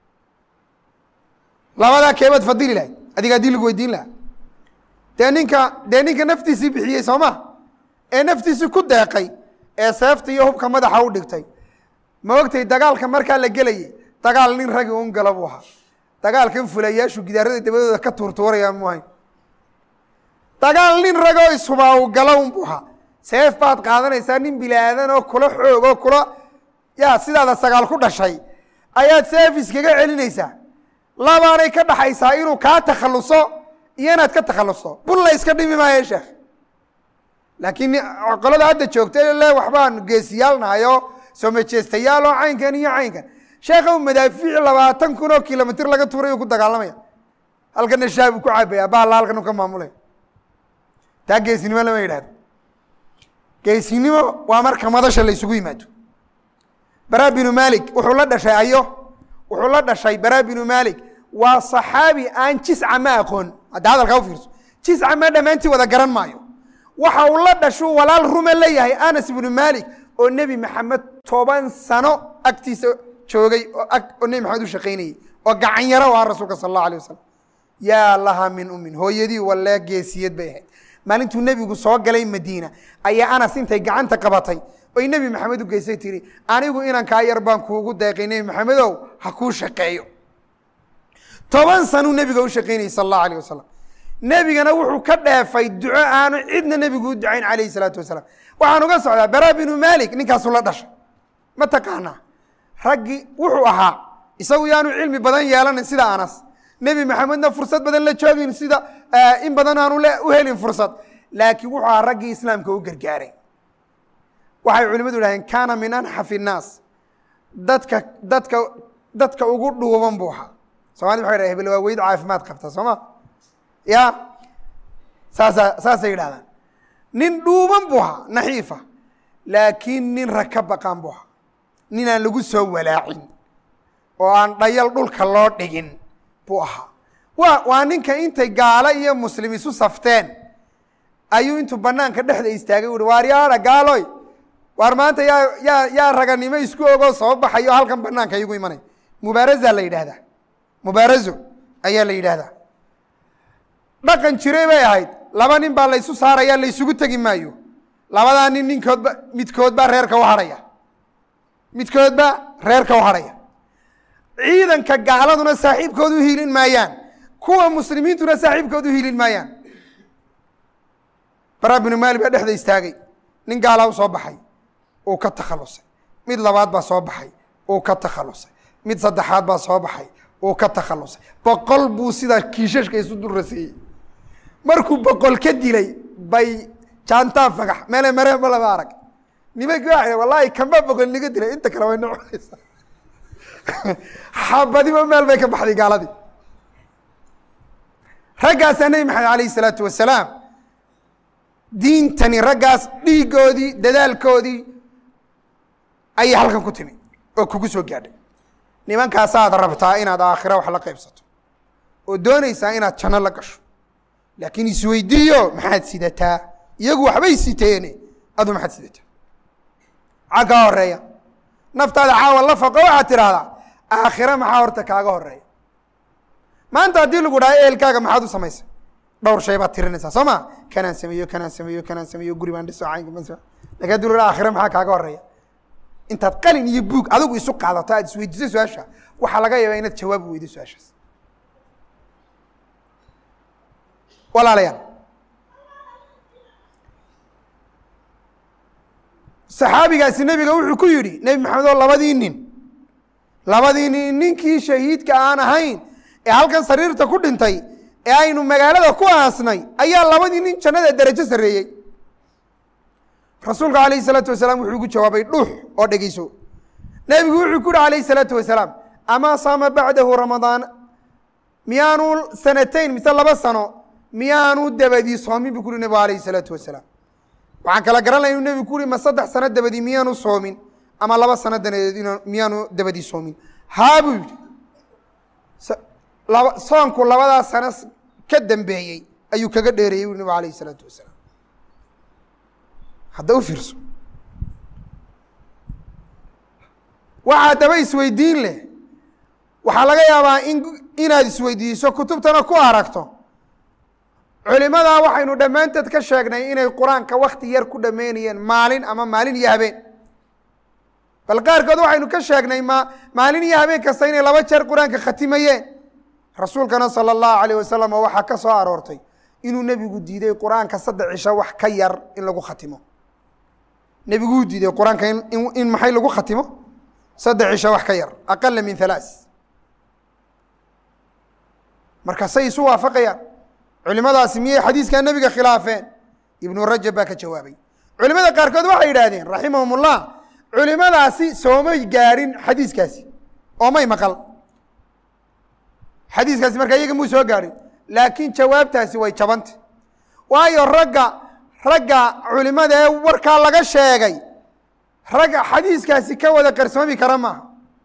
labadaa keebaad fadili lahayd adiga haddii lagu weydiin lahaa dee ninka dee ninka naftiisii bixiyey soo ma ee naftiisii ku deeqay ee seefta iyo hubka madaxa u dhigtay ma ogtay dagaalka markaa la gelayay dagaal nin ragi un gala buu ahaa dagaalkan fulayaashu gidaarada dabadooda ka tuurtuuraya mu ahayn dagaal nin ragoo ishubaa u gala un buu ahaa seef baad qaadanaysaa nin bilaadan oo kula xoog oo kula ya sidaada sagaal ku dhashay ayaad seef iskaga celinaysaa labaanay ka dhaxaysaa inuu kaa takhaluso iyo inaad ka takhalusto bul la iska dhimi maayo sheekh laakiin qolada hadda joogta le waxbaan geesiyaalnahayo soo majeestayaal oo caynkan iyo caynkan sheekha madaafiic labaatan kun oo kilomitr laga tuuray uu ku dagaalamaya halkana shaabu ku cabaya bahalla halkan u ka maamulaya taa geesinimo lama yidhahdo geesinimo waa marka madasha la isugu yimaado bara binu malik wuxuu la dhashay ayo wuxuu la dhashay bara binu malik waa صaxaabi aan jisca ma aqoon hadda hadalkaa ufiirso jisca ma dhammaantii wada garan maayo waxa uu la dhashuu walaal rume leeyahay anas ibnu malik oo nebi maxamed toban sano agtiisa joogay oo nebi maxamed u shaqaynayey oo gacan yaro u ah rasuulka sal allahu alay wasalam yaa laha min umin hooyadii walee geesiyad bay ahayd maalintuu nebigu soo galay madiina ayaa anas intay gacanta qabatay oy nebi maxamed u geysay tiri anigu inankaa yar baan kuugu deeqay nebi maxamedow ha kuu shaqeeyo toban sanuu nebiga u shaqaynayey sal allahu alayh wasalam nebigana wuxuu ka dheefay duco aanu cidna nebigu u ducayn calayhi salaatu wasalaam waxaan uga socdaa bara binu malik ninkaasu la dhashay ma taqaanaa raggii wuxuu ahaa isagu yaanu cilmi badan yeelanin sida anas nebi maxamedna fursad badan la joogin sida in badan aanu u helin fursad laakiin wuxuu ahaa raggii islaamka u gargaaray waxay culimadu idhahdeen kaana min anxaf innaas dadka dadka dadka ugu dhuuban buu ahaa somalida waxay dhahen hebel waa weyd caafimaad qabta soo ma ya saasa saasay yidhahdaan nin dhuuban buu ahaa naxiifa laakiin nin rag ka baqaan buu ahaa nin aan lagu soo walaacin oo aan dhayal dhulka loo dhigin buu ahaa wa waa ninka intay gaalo iyo muslim isu safteen ayuu intuu banaanka dhexda istaagay uhi waar yaadha gaaloy waar maanta yaa yaa yaa raganimo isku ogoo soo baxayo halkan banaanka igu imanay mubaaraza la yidhahdaa mubaarazo ayaa la yidhaahdaa dhaqan jiray bay ahayd laba nin baa laysu saaraya laysugu tegi maayo labadaa nin ninkoodba midkoodbaa reerka u hadhaya midkoodba reerka u hadhaya ciidanka gaaladuna saaxiibkood u hiilin maayaan kuwa muslimiintuna saaxiibkood u hiilin maayaan bara binu maali baa dhexda istaagay nin gaalaa u soo baxay uu ka takhalusay mid labaad baa soo baxay uu ka takhalusay mid saddexaad baa soo baxay uu ka takhalusay boqol buu sidaa kiishashka isu dulraseeyey markuu boqol ka dilay bay jaantaa fagax meele mareen ma lama arag nimankii waa wallahi kamba boqol niga dilay inta kale way noconaysaa xabadiba meel bay ka baxday gaaladii raggaasaa nebi maxamed alayh isalaatu wasalaam diintani raggaas dhiigoodii dadaalkoodii ayay halkan ku timi oo kugu soo gaadhay nimankaasaad rabtaa inaad aakhira wax la qaybsato oo doonaysaa inaad janno la gasho laakiin isweydiiyo maxaad sidataa iyagu waxbay siteene adu maxaad sidataa maxaa kaa horeeya naftaada caawa la faqo waxaad tidhaahdaa aakhira maxaa horta kaaga horeeya maanta haddii lagu dhaha ehelkaaga maxaad u samaysay dhowr shay baad tirinaysaa soo ma kanaan sameeyo kanaan sameeyo kanaan sameeyo guri baan dhiso caynka lakin hadii la dhaha aakhira maxaa kaaga horeeya intaad qalin iyo buug adigu isu qaadato aad isweydiiso su-aasha waxaa laga yaabaa inaad jawaab weydo su-aashaas walaalayaal saxaabigaasi nebiga wuxuu ku yidhi nebi maxamed oo labadii nin labadii nin ninkii shahiidka aan ahayn ee halkan sariirta ku dhintay ee aynu magaalada ku aasnay ayaa labadii nin jannada derajo sarreeyey rasuulka alayh isalaatu wasalaam wuxuu ugu jawaabay dhuux oo dhegeyso nebigu wuxuu ku yihi alayh isalaatu wasalaam amaa saama bacdahu ramadaan miyaanu sanatayn mise laba sano miyaanu dabadii soomin bu ku uhi nebigu alayh isalaatu wasalaam waxaan kala garanaya inuu nebigu ku uhi ma saddex sano dabadii miyaanu soomin ama laba sano daneedeed in miyaanu dabadii soomin haa buu yidhi laba soonku labadaa sano ka dambeeyey ayuu kaga dheereeyey ui nebigu alayh isalaatu wasalaam hadda u fiirso waxaa daba isweydiin leh waxaa laga yaabaa in inaad isweydiiso kutubtana ku aragto culimadaa waxaynu dhammaanteed ka sheegnay inay qur-aanka wakti yar ku dhameynayeen maalin ama maalin iyo habeen bal qaarkood waxaynu ka sheegnay ma maalin iyo habeen kasta inay laba jeer qur-aanka khatimayeen rasuulkana sala allahu alayh wasalam oo waxaa ka soo aroortay inuu nebigu diiday qur-aanka saddex cisho wax ka yar in lagu khatimo nebiguu diiday qur-aanka in in maxay lagu khatimo saddex cisho wax ka yar aqala min halaas marka say isu waafaqayaan culimadaasi miyay xadiiskaa nebiga khilaafeen ibnu rajab baa ka jawaabay culimada qaarkood waxay yidhaahdeen raximahum ullah culimadaasi soomay gaadhin xadiiskaasi oo may maqal xadiiskaasi markaa iyaga muu soo gaadhin laakiin jawaabtaasi way jabanta waayo ragga ragga culimada ee warkaa laga sheegay ragga xadiiskaasi ka wada qarsoomi kara maaha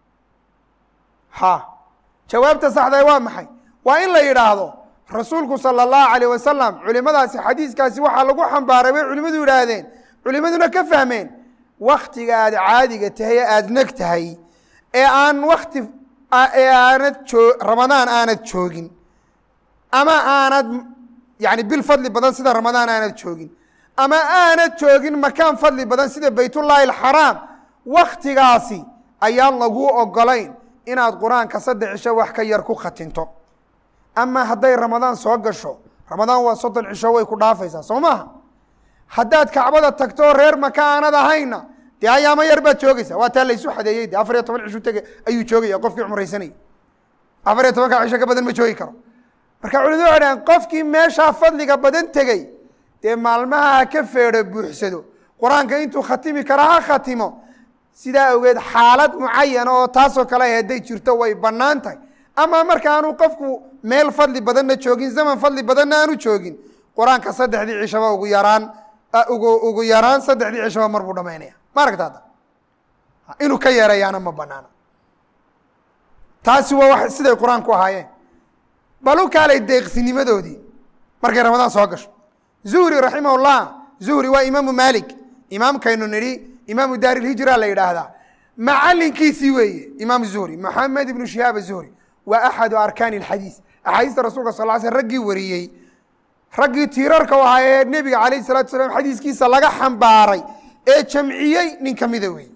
ha jawaabta saxda waa maxay waa in la yidhaahdo rasuulku salى الlahu عalيه wasalam culimadaasi xadiiskaasi waxaa lagu xambaaray bay culimadu yidhaahdeen culimaduna ka fahmeen waktiga aad caadiga tahay ee aada neg tahay ee aan wakti ee aanad oo ramadaan aanad joogin ama aanad yani bil fadli badan sida ramadaan aanad joogin ama aanad joogin makaan fadli badan sida baytullaahi alxaraam waktigaasi ayaan laguu ogolayn inaad qur-aanka saddex cisho wax ka yar ku khatinto ama hadday ramadaan soo gasho ramadaan waa soddon cisho way ku dhaafaysaa soo maaha haddaad kacbada tagto reer maka aanad ahayna dee ayaamo yar baad joogeysaa waa taa laysu xadeeyey de afar iyo toban cishu tege ayuu joogaya qofkii cumraysanayay afar iyo tobanka cisho ka badan ma joogi karo marka culimadu waxay dhahen qofkii meeshaa fadliga badan tegey dee maalmaha ha ka feedho buuxsado qur-aanka intuu khatimi kara ha khatimo sidaa awgeed xaalad mucayana oo taasoo kale ay hadday jirto way bannaan tahay ama markaanu qofku meel fadli badanna joogin zaman fadli badanna aanu joogin qur-aanka saddexdii cishaba ugu yaraan ugu ugu yaraan saddexdii cishaba mar buu dhamaynaya ma aragta hadda inuu ka yeerayaana ma banaana taasi waa wax siday qur-aanku ahaayeen bal u kaalay deeqsinimadoodii markay ramadaan soo gasho zuhri raximahullah zuhri waa imaamu malik imaamkaynu nidhi imaamu daari lhijra la yidhaahdaa macalinkiisii weeye imaam zuhri maxamed ibnu shihaab zuhri waa axadu arkaani اxadiis axaadiista rasulka sal l sl raggii wariyey raggii tiirarka u ahaa ee nebiga alayh الsalatu salaam xadiiskiisa laga xambaaray ee jamciyey nin kamida weeye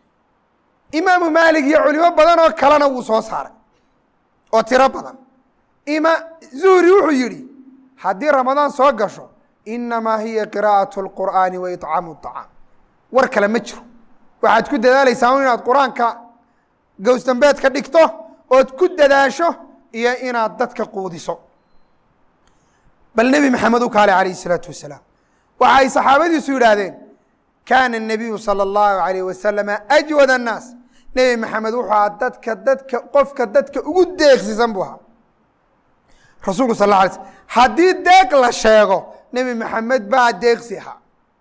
imaamu maalik iyo culimo badan oo kalena wuu soo saaray oo tiro badan ima zuhri wuxuu yihi haddii ramadaan soo gasho inamaa hiya qira'aة اlqur'aani wa iطcaamu الطacaam war kale ma jiro waxaad ku dadaalaysaa inaad qur-aanka gowsdambeed ka dhigto ood ku dadaasho iyo inaad dadka quudiso bal nebi maxamed u kaale alayh الsalaatu wasalaam waxa ay saxaabadiisu yidhaahdeen kaana الnabiyu salى اllahu alayh wasalama ajwad الnaas nebi maxamed wuxuu ahaa dadka dadka qofka dadka ugu deeqsisan buu ahaa rasuulku sal la alay slm haddii deeq la sheego nebi maxamed baa deeqsi ahaa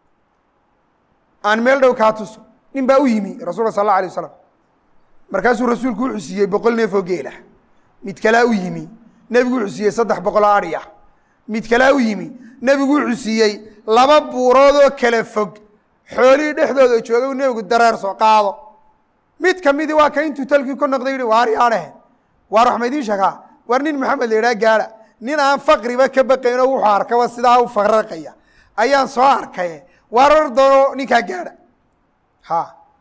aan meel dhow kaa tuso nin baa u yimi rasulka sal اla alay wasalam markaasuu rasuulku wuxuu siiyey boqol neef oo geela mid kalaa u yimi nebigu wuxuu siiyey saddex boqoloo adhiya mid kalaa u yimi nebigu wuxuu siiyey laba buurood oo kala fog xoolihii dhexdooda joogay uu nebigu dareer soo qaado mid kamidi waa ka intuu talkii ku noqday yihi waar yaadhehe waar wax ma idiin sheegaa war nin maxamed la idhaha gaara nin aan faqriba ka baqayn oo wuxuu arkaba sidaa u faraqaya ayaan soo arkaye waar or doono ninkaa gaadha ha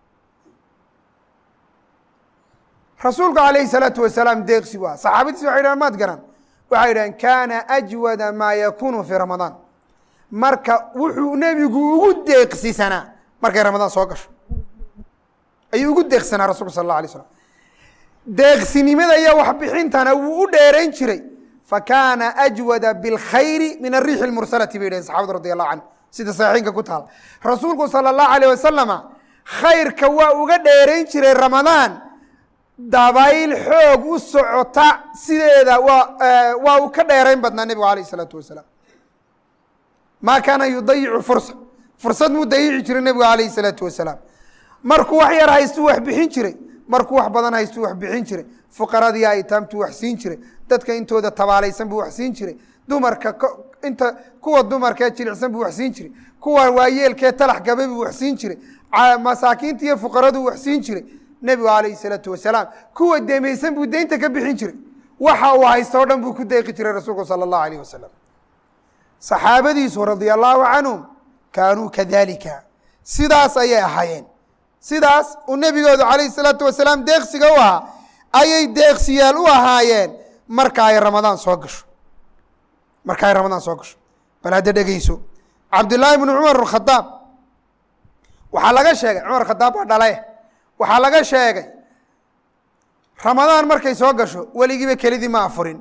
rasuulku alayhi salaatu wasalaam deeqsi waa saxaabadiisi waxay dhahan maad garan waxay dhahen kaana ajwada maa yakunu fii ramadaan marka wuxuu nebigu ugu deeqsisanaa markay ramadaan soo gasho ayuu ugu deeqsanaa rasulka sal alla alay slam deeqsinimada iyo waxbixintana wuu u dheerayn jiray fakaana ajwada biاlkhayri min ariixi اlmursalati bay dhaheen saxabadu radi allahu canhu sida saxiixinka ku taala rasuulku salى اllahu alayh wasalama khayrka waa uga dheerayn jiray ramadaan dabayl xoog u socota sideeda waa waa uu ka dheerayn badnaa nebigu alayh الsalaatu wasalaam ma kaana yudayicu fursa fursad muu dayici jiray nebigu alayh الsalaatu wasalaam markuu wax yar haystuu wax bixin jiray markuu wax badan haystuu wax bixin jiray fuqaradii aytaamtuu wax siin jiray dadka intooda tabaalaysan buu wax siin jiray dumarka inta kuwa dumarkee jilicsan buu wax siin jiray kuwa waayeelkee talax gabay buu wax siin jiray masaakiinta iyo fuqaraduu wax siin jiray nebigu alayh salaatu wasalaam kuwa demaysan buu deynta ka bixin jiray waxa uu haysto o dhan buu ku deeqi jiray rasuulku salى اllahu alayh wasalam saxaabadiisu radia allahu canhum kaanuu kadalika sidaas ayay ahaayeen sidaas uu nebigoodu alayh الsalaatu wasalaam deeqsiga u ahaa ayay deeqsiyaal u ahaayeen marka ay ramadaan soo gasho marka ay ramadaan soo gasho bal hadda dhegeyso cabdillaahi bnu cumar khadaab waxaa laga sheegay cumar khadaab waa dhale waxaa laga sheegay ramadaan markay soo gasho weligiiba kelidii ma afurin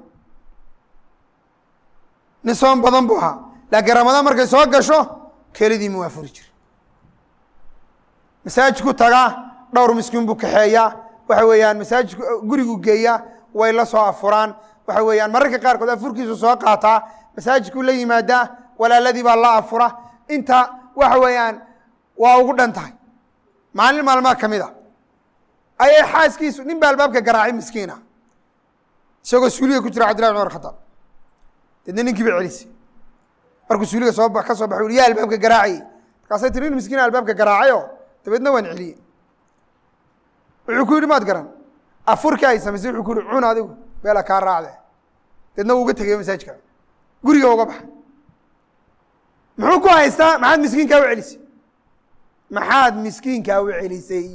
nin soon badan buu ahaa laakiin ramadaan markay soo gasho kelidii mu afuri jiri masaajidku tagaa dhowr miskiin buu kaxeeyaa waxa weeyaan masaajidku gurigu geeyaa way la soo afuraan waxa weeyaan mararka qaarkood afurkiisu soo qaataa masaajidkuu la yimaadaa walaaladii baa la afura inta waxa weeyaan waa ugu dhan tahay maalin maalmaa ka mid a ayay xaaskiisu nin baa albaabka garaacay miskiina isagoo suuliga ku jira cabdillahi cumar khadaab deedna ninkii ba celisay markuu suuliga soo ka soo baxay ui yaa albaabka garaacayey markaasay tiri nin miskiina albaabka garaacayo dabeedna waan celiyey wuxuu ku yidhi maad garan afurkii ay samaysay wuxuu ku yihi cun adigu beela kaa raacde deedna wuu uga tegay masaajidka guriga uga baxa muxuu ku haystaa maxaad miskiinkaa u celisay maxaad miskiinkaa u celisay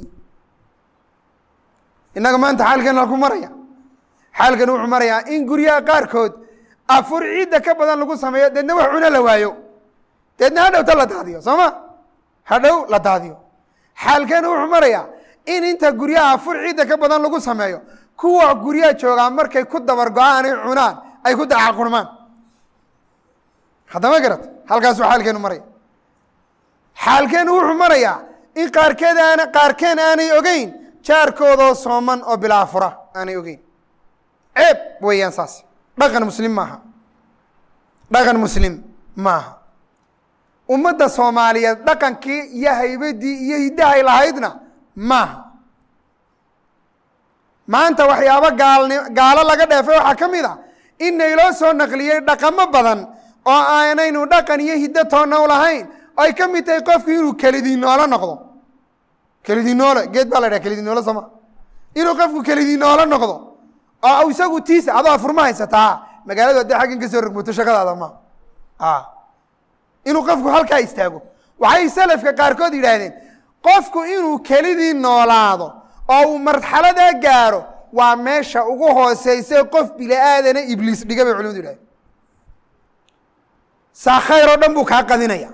innaga maanta xaalkan halku maraya xaalkan wuxuu marayaa in guryaha qaarkood afur ciidda ka badan lagu sameeyo deedna wax cuno la waayo deedna hadhowta la daadiyo soo ma hadhow la daadiyo xaalkeena wuxuu marayaa in inta guryaha afur ciidda ka badan lagu sameeyo kuwa guryaha joogaa markay ku dabar go-aanay cunaan ay ku dacaqurmaan haddama garat halkaasuu xaalkeenu maraya xaalkeenu wuxuu marayaa in qaarkeed aana qaarkeen aanay ogeyn jaarkoodoo sooman oo bilaa fura aanay ogeyn ceeb weeyaan saas dhaqan muslim maaha dhaqan muslim maaha ummadda soomaaliyeed dhaqankii iyo haybadii iyo hiddahay lahaydna maaha maanta waxyaabo gaalni gaalo laga dheefay waxaa ka mid a in nayloo soo naqliyey dhaqamo badan oo aanaynu dhaqan iyo hiddo toonna u lahayn oo ay ka mid tahay qofku inuu kelidii noolo noqdo kelidii noole geed baa la dhaha kelidii noole sooma inuu qofku kelidii noolo noqdo oo isagu tiisa adoo afurma haysataa magaaladu haddii xaggan ka soo rogmoto shaqadaada ma inuu qofku halkaa istaago waxay salafka qaarkood yidhaahdeen qofku inuu kelidii noolaado oo uu marxaladaa gaaro waa meesha ugu hooseysa qof bini aadana ibliis dhiga bay culimadu yidhahdeen saa khayr oo dhan buu kaa qadinaya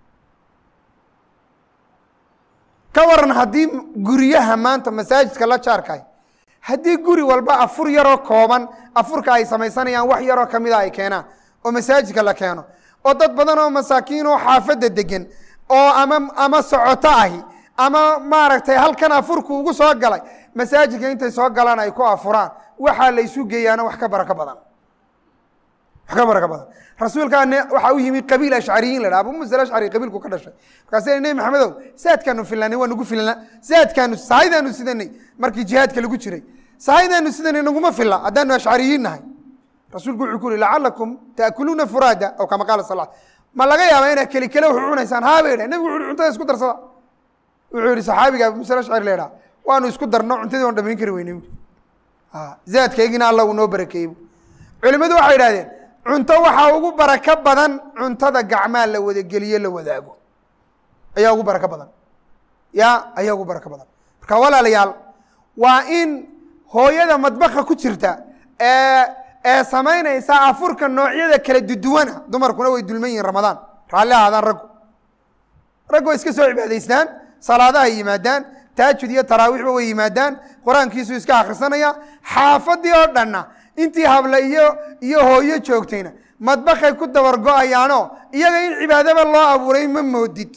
ka waran haddii guryaha maanta masaajidka la jaarkahay haddii guri walba afur yaroo kooban afurka ay samaysanayaan wax yaroo kamida ay keenaan oo masaajidka la keeno oo dad badan oo masaakiin oo xaafadda degan oo ama ama socoto ahi ama maaragtay halkan afurku ugu soo galay masaajidka intay soo galaan ay ku afuraan waxaa la isu geeyaana wax ka barako badan wax ka barako badan rasuulkaane waxaa u yimi qabiil ashcariyiin la dhaha abu musa alashcari qabiilku ka dhashay markaasa nebi maxamedow saadkaanu filnanay waa nagu filna saadkaanu sahaydaanu sidanay markii jihaadka lagu jiray sahaydaanu sidanay naguma filla haddaanu ashcariyiin nahay rasuulku wuxuu ku uri lacalakum taakuluuna furaada aw kama qaala sal ma laga yaaba inaad keli kele wuxu cunaysaan haabay dhah nebigu wuxu cuntada isku darsada wuxuu yihi saxaabiga abu musa alashcari la dhaha waanu isku darno cuntadii waan dhamayn kari weynay zaadkaygina alla uu noo barakeeyey culimadu waxay idhahdeen cunto waxaa ugu barako badan cuntada gacmaa la wadageliye la wadaago ayaa ugu barako badan ya ayaa ugu barako badan marka walaalayaal waa in hooyada madbaka ku jirta ee ee samaynaysa afurka noocyada kala duduwana dumarkuna way dulman yihiin ramadaan raalli ahaadaan raggu raggu way iska soo cibaadaystaan salaadahay yimaadaan taajud iyo taraawiixba way yimaadaan qur-aankiisuu iska akhrisanaya xaafadii oo dhanna intii hable iyo iyo hooyo joogtayna madbakay ku dabar go-ayaanoo iyaga in cibaadaba loo abuuray ma moodid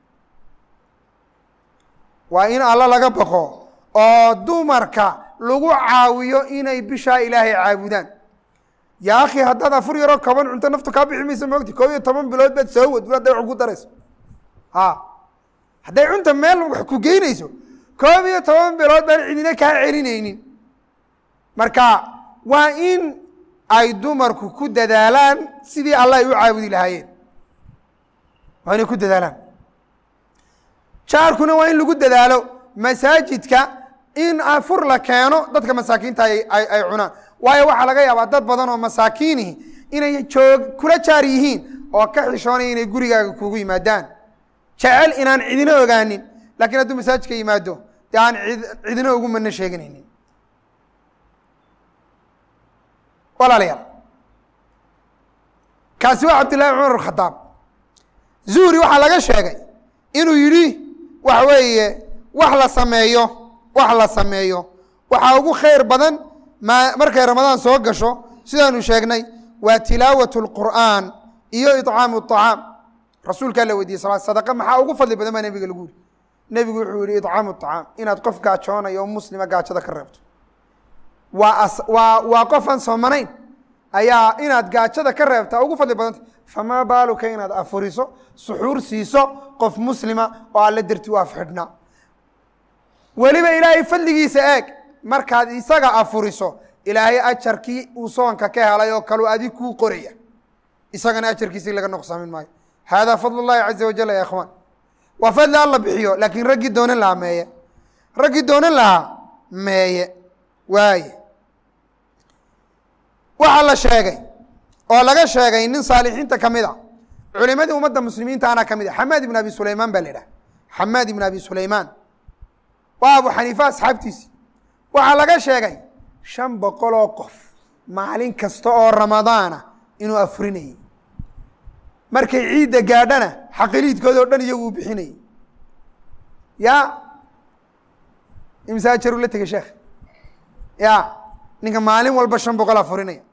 waa in alla laga baqo oo dumarka lagu caawiyo inay bishaa ilaahay caabudaan yaa akhi haddaad afur yaroo kaban cunto naftu kaa bixi maysa moogti koob iyo toban bilood baad soo wad hadday wax ku darayso a hadday cunta meel wax ku geynayso koob iyo toban bilood baan cidina kaa celinaynin marka waa in ay dumarku ku dadaalaan sidii allah ay u caabudi lahaayeen waa inay ku dadaalaan jaarkuna waa in lagu dadaalo masaajidka in afur la keeno dadka masaakiinta ay ay cunaan waayo waxaa laga yaabaa dad badan oo masaakiinihi inay joog kula jaar yihiin oo ka xishoonaya inay gurigaaga kugu yimaadaan jecel inaan cidina ogaanin lakiin hadduu masaajidka yimaado dee aan cidina ugu mana sheeganaynin walaalayaal kaasi waa cabdillahi cumar khadaab zuhri waxaa laga sheegay inuu yidhi waxa weeye wax la sameeyo wax la sameeyo waxaa ugu khayr badan ma markay ramadaan soo gasho sidaanu sheegnay waa tilaawat اlqur'aan iyo iطcaamu الطacaam rasuulkaa la weydiye sal sadaqa maxaa ugu fadli badan baa nebiga lagu yihi nebigu wuxuu yihi iطcaamu الطacaam inaad qof gaajoonayo o muslima gaajada ka reebto waa waa waa qof aan soomanayn ayaa inaad gaajada ka reebtaa ugu fadli badanta famaa baaluka inaad afuriso suxuur siiso qof muslima oo alla darti u afxidhnaa weliba ilaahay fadligiisa eeg markaad isaga afuriso ilaahay ajarkii uu soonka ka helay oo kaleu adig kuu qoraya isagana ajarkiisi laga noqsaamin maayo haadaa fadl اllahi caza wajal ya ikhwaan waa fadli alla bixiyo laakiin raggii doonan lahaa meeye raggii doonan lahaa meeye waaye waxaa la sheegay oo laga sheegay nin saalixiinta ka mid a culimadii ummadda muslimiinta ana ka mid a xamaad ibn abi sulaymaan baa la idhaha xamaad ibn abi sulaymaan waa abu xaniifa asxaabtiisi waxaa laga sheegay shan boqol oo qof maalin kasta oo ramadaana inuu afurinayey markay ciidda gaadhana xaqiliidkooda o dhan iyagu uu bixinayey ya imsaa jaruu la tegey sheekh ya ninka maalin walba shan boqol afurinaya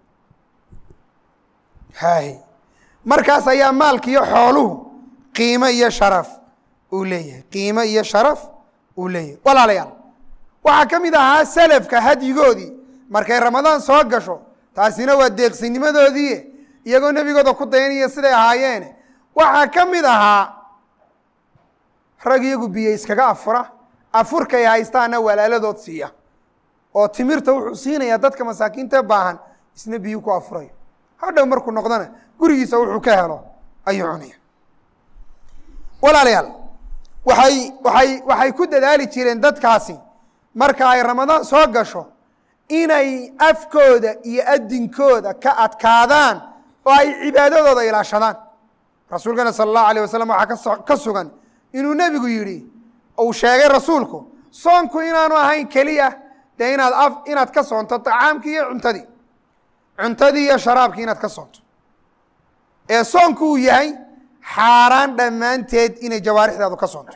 hay markaas ayaa maalka iyo xooluhu qiimo iyo sharaf uu leeyahay qiimo iyo sharaf uu leeyahay walaalayaal waxaa ka mid ahaa selafka hadyigoodii markay ramadaan soo gasho taasina waa deeqsinimadoodii iyagoo nebigooda ku dayanaya siday ahaayeene waxaa ka mid ahaa rag iyagu biyo iskaga afura afurkay haystaana walaaladood siiya oo timirta wuxuu siinayaa dadka masaakiinta baahan isna biyo ku afurayo hadhow markuu noqdona gurigiisa wuxuu ka helo ayuu cunaya walaalayaal waxay waxay waxay ku dadaali jireen dadkaasi marka ay ramadaan soo gasho inay afkooda iyo adinkooda ka adkaadaan oo ay cibaadadooda ilaashadaan rasuulkana sala allahu alayh wasalam waxaa kaso ka sugan inuu nebigu yidhi uu sheegay rasuulku soonku inaanu ahayn keliya dee inaad af inaad ka soonto tacaamkii iyo cuntadii cuntadii iyo sharaabkii inaad ka soonto ee soonku uu yahay xaaraan dhammaanteed inay jawaarixdaadu ka soonto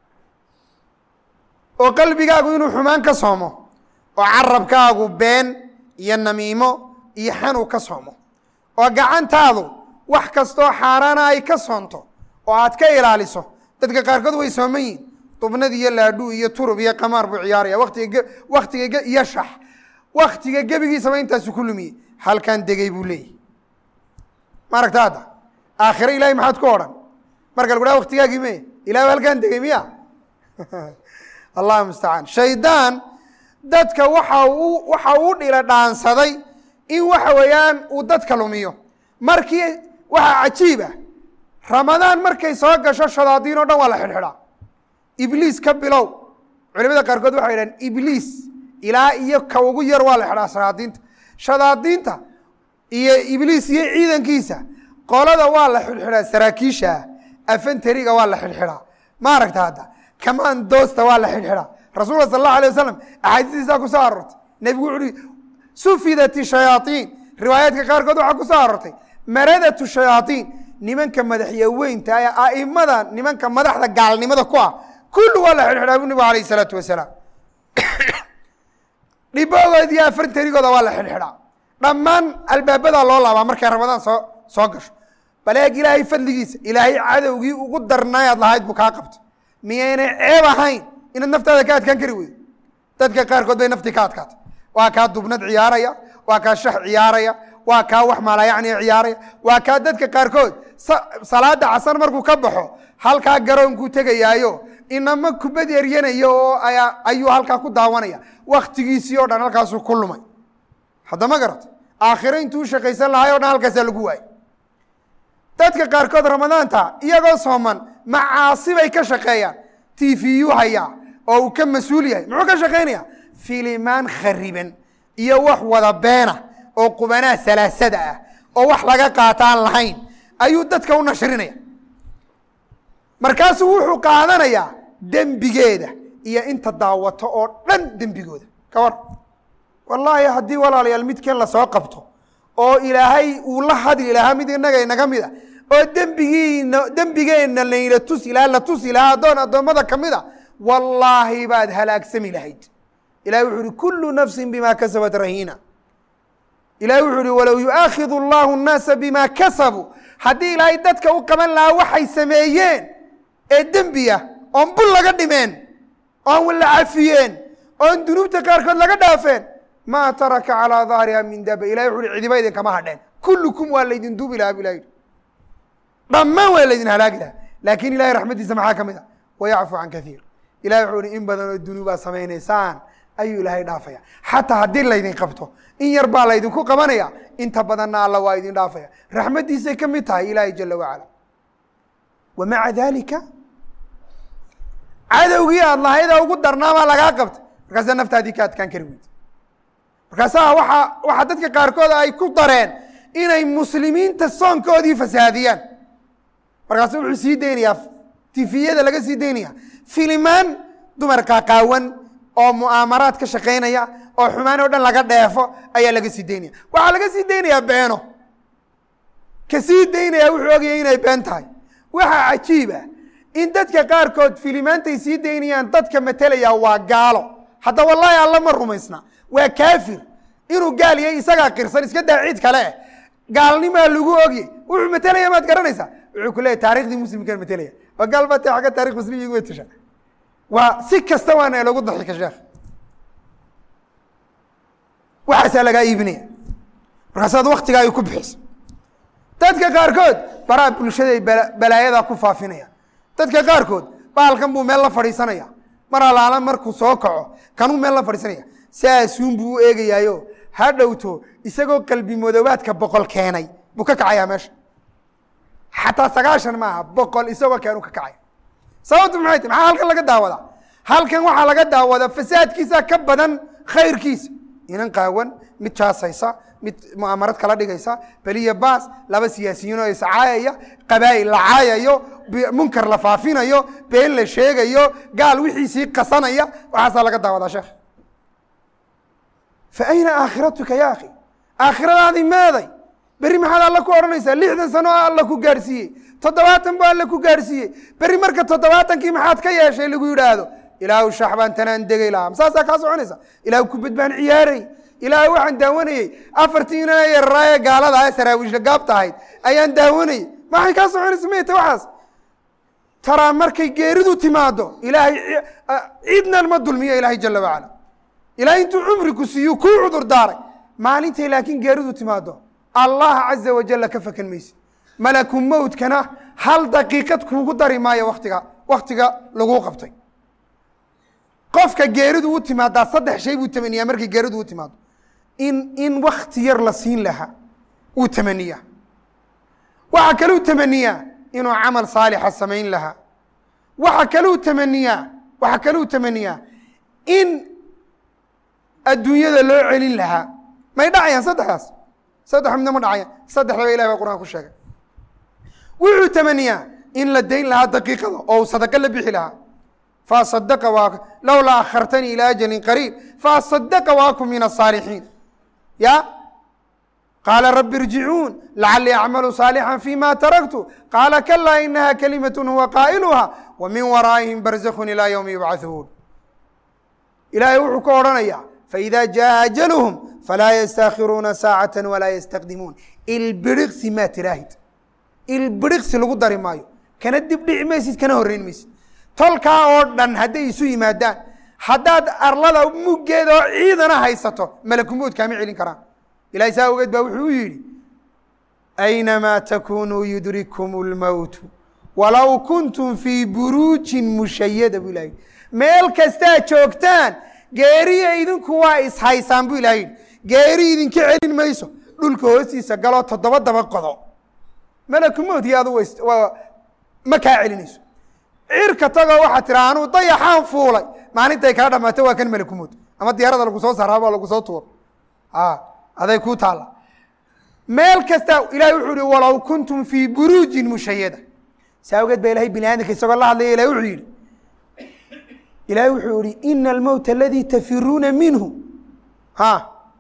oo qalbigaagu inuu xumaan ka soomo oo carabkaagu been iyo namiimo iyo xanu ka soomo oo gacantaadu wax kastoo xaaraana ay ka soonto oo aad ka ilaaliso dadka qaarkood way sooman yihin dubnad iyo laadhu iyo turub iyo qamaar buu ciyaaraya watiga waktiga iyo shax waktiga gebigiisaba intaasu ku lumiyey halkaan degey buu leeyahy ma aragta hadda aakhire ilahay maxaad ku odhan marka lagu dhaha waktigaagii me ilahay halkaan degey miya allah mustacaan shaydaan dadka waxa uu waxa uu dhila dhaansaday in waxa weeyaan uu dadka lumiyo markii waxaa cajiib ah ramadaan markay soo gasho shadaadiin o dhan waa la xidhxidhaa ibliis ka bilow culimada qaarkood waxay idhahan ibliis ilaa iyo ka ugu yar waa la xidhaa shadaadiinta shadaadiinta iyo ibliis iyo ciidankiisa qolada waa la xidhxidhaa saraakiisha afantariga waa la xidhxidhaa ma aragta hadda kamaan doosta waa la xidhxidhaa rasuulka sal allahu alay wasalam axaadiistiisaa ku soo aroortay nebigu wuxu uhi sufidat shayaaiin riwaayaadka qaarkood waxaa ku soo aroortay maradatu shayaaiin nimanka madaxyaweynta ee aimada nimanka madaxda gaalnimada ku ah kullu waa la xidhxidhaa bu nebigu alayh isalaatu wasalaam dhiboogood iyo afartarigooda waa la xidhxidhaa dhammaan albaabadaa loo laabaa markay ramadaan soo soo gasho bal eeg ilaahay fadligiisa ilaahay cadowgii ugu darnaayaad lahayd buu kaa qabto miyaynay ceeb ahayn inaad naftaada ka adkaan kari weydo dadka qaarkood bay naftii ka adkaatay waa kaa dubnad ciyaaraya waa kaa shax ciyaaraya waa kaa wax maalayacni ciyaaraya waa kaa dadka qaarkood salaada casar markuu ka baxo halkaa garoonkuu tegayaayo inama kubad eryanayo oo ayuu halkaa ku daawanaya waktigiisii o dhan halkaasuu ku lumay hadda ma garata aakhiro intuu shaqaysan lahay o dhan halkaasaa lagu waayay dadka qaarkood ramadaanta iyagoo sooman macaasi bay ka shaqeeyaan t v u hayaa oo uu ka mas-uul yahay muxuu ka shaqaynaya filimaan khariban iyo wax wada beena oo qubanaa salaasada ah oo wax laga qaataan lahayn ayuu dadka u nashrinaya markaasuu wuxuu qaadanayaa dembigeeda iyo inta daawato oo dhan dembigooda ka war wallaahi haddii walaalayaal midkan lasoo qabto oo ilaahay uu la hadli lahaa mid inaga inaga mid a oo dembigiina dembigeenna layna tusi lahaa la tusi lahaa addoon addoommada ka mid a wallaahi baad halaagsami lahayd ilahi wuxuu uhi kullu nafsin bima kasabat rahiina ilahi wuxuu uhi walow yu'aakidu allahu nnaasa bima kasabuu haddii ilaahay dadka u qaban lahaa waxay sameeyeen ee dembiya oon bul laga dhimeen oon la cafiyeen oon dunuubta qaarkood laga dhaafeen maa taraka calaa dahriha min daba ilahi wuxu uhi cidiba idinkama hadheen kullukum waa laydin duubi lahaa bu ilahi yidhi dhammaan waa laydin halaagi lahaa laakiin ilahay raxmaddiisa maxaa ka mid a wayacfu can kaiir ilahi wuxuu uhi in badan oo dunuubaa samaynaysaan ayuu ilaahay dhaafaya xataa haddii laydin qabto in yar baa laydinku qabanaya inta badanna alla waa idin dhaafaya raxmaddiisay ka mid tahay ilaahay jala wacala wa maca dalika cadowgii aad lahayda ugu darnaamaa lagaa qabta markaasaa naftaadii ka adkaan kari weyda markaasaa waa waxaa dadka qaarkood ay ku dareen inay muslimiinta soonkoodii fasaadiyaan markaasu wuxuu sii deynayaa tifiyada laga sii deynaya filimaan dumar qaaqaawan oo mu'aamaraad ka shaqaynaya oo xumaan oo dhan laga dheefo ayaa laga sii deynaya waxaa laga sii deynayaa beeno ka sii daynaya wuxuu ogayay inay been tahay waxaa cajiib ah in dadka qaarkood filimaantay sii daynayaan dadka matelaya waa gaalo hadda wallaahi alla ma rumaysna waa kaafir inuu gaal yahay isagaa qirsan iska daa cid kale eh gaalnimaa lagu ogye wuxuu matelaya maad garanaysaa wuxuu ku leeyahy taarikhdii muslimkaan matelaya waa gaal baa ta agga tarik muslim igu wetasha waa si kasta waana lagu daxika sheekh waxaasaa lagaa iibinaya markaasaad waktigaa ay ku bixiso dadka qaarkood baraha bulshaday balaayadaa ku faafinaya dadka qaarkood bahalkan buu meel la fadhiisanaya mar alaala markuu soo kaco kanuu meel la fadhiisanaya saasuun buu u eegayaayo ha dhowto isagoo qalbi madoobaadka boqol keenay buu ka kacayaa meesha xataa sagaashan maaha boqol isagoo keenu ka kacay sababtu maxay tahy maxaa halkan laga daawadaa halkan waxaa laga daawadaa fasaadkiisa ka badan khayrkiisa inan qaawan mid jaasaysa mid mu'amarad kala dhigaysa beliya baas laba siyaasiyiin oo iscaayaya qabaa'il la caayayo munkar la faafinayo been la sheegayo gaal wixiisii qasanaya waxaasaa laga daawadaa sheekh fa ayna aakhiratuka ya akhi aakhiradaadii meeday berri maxaad alla ku odhanaysaa lixdan sano oo alla ku gaadhsiiyey toddobaatan buu alla ku gaadhsiiyey berri marka toddobaatankii maxaad ka yeeshay lagu yidhaahdo ilaahu shax baan tanaan degay lahaa saasaa kaa soconaysa ilaahu kubad baan ciyaaray ilaahu waxaan daawanayey afartii inana yararaaye gaalada ah saraawiishla gaabta ahayd ayaan daawanayey maxay kaa soconaysa mayta waxaas taraa markay geeridu timaado ilaahay cidnan ma dulmiyo ilaahay jala wacala ilaahay intuu cumri ku siiyu kuu cudur daaray maalintay laakiin geeridu timaado allah caza wajalla ka fakan maysid malaku mowtkana hal daqiiqad kuugu dari maayo waktiga waktiga laguu qabtay qofka geeridu u timaadaa saddex shay buu tamaniyaa markay geeridu u timaado in in wakti yar la siin lahaa wuu tamaniyaa waxaa kaluu tamaniyaa inuu camal saalixa samayn lahaa waxa kaluu tamaniyaa waxaa kaluu tamaniyaa in adduunyada loo celin lahaa may dhacayaan saddexdaas saddex midna ma dhacayaan saddexdaba ilahi baa quraan ku sheegay wuxuu tamaniyaa in la dayn lahaa daqiiqada oo uu sadaqo la bixi lahaa faasadaqa waa lowlaa akhartanii ilaa ajalin qariib faasadaqa waakum min asaalixiin ya qaala rabi irjicuun lacalii acmalu saalixan fima taraktu qaala kalaa inaha kalimat huwa qaa'iluha wa min waraa'ihim barzakhun ilaa ywmi yubcathuun ilaahay wuxuu ka odhanaya faida jaa ajaluhum falaa yastaakhiruuna saacata walaa yastaqdimuun ilbiriqsi maa tiraahid ilbiriqsi lagu dari maayo kana dib dhici maysid kana horreyn maysid tolkaa oo dhan hadday isu yimaadaan haddaad arlada muggeeda oo ciidana haysato malakumood kaama celin karaan ilahay saa ogeed baa wuxuu u yidhi aynamaa takunuu yudrikum اlmowtu walow kuntum fii buruujin mushayada buu ilaha yidhi meel kastaad joogtaan geeriya idinku waa ishaysaan buu ilaha yidhi geeri idinka celin mayso dhulka hoostiisa galoo toddoba daba qodo malakumood iyo adu ma kaa celinayso cirka tagoo waxaa tira anuu dayaxaan fuulay maalintay kaa dhamaato waa kan malakumood ama diyaarada lagu soo saaraaba lagu soo tuuro aday kuu taalla meel kasta ilahay wuxuu hi walow kuntum fii buruujin mushayada saa ogeed ba ilahay bini aadamka isagoo la hadlaya ilahay wuxuu yihi ilahay wuxuu yihi ina almowta aladii tafiruuna minhu ha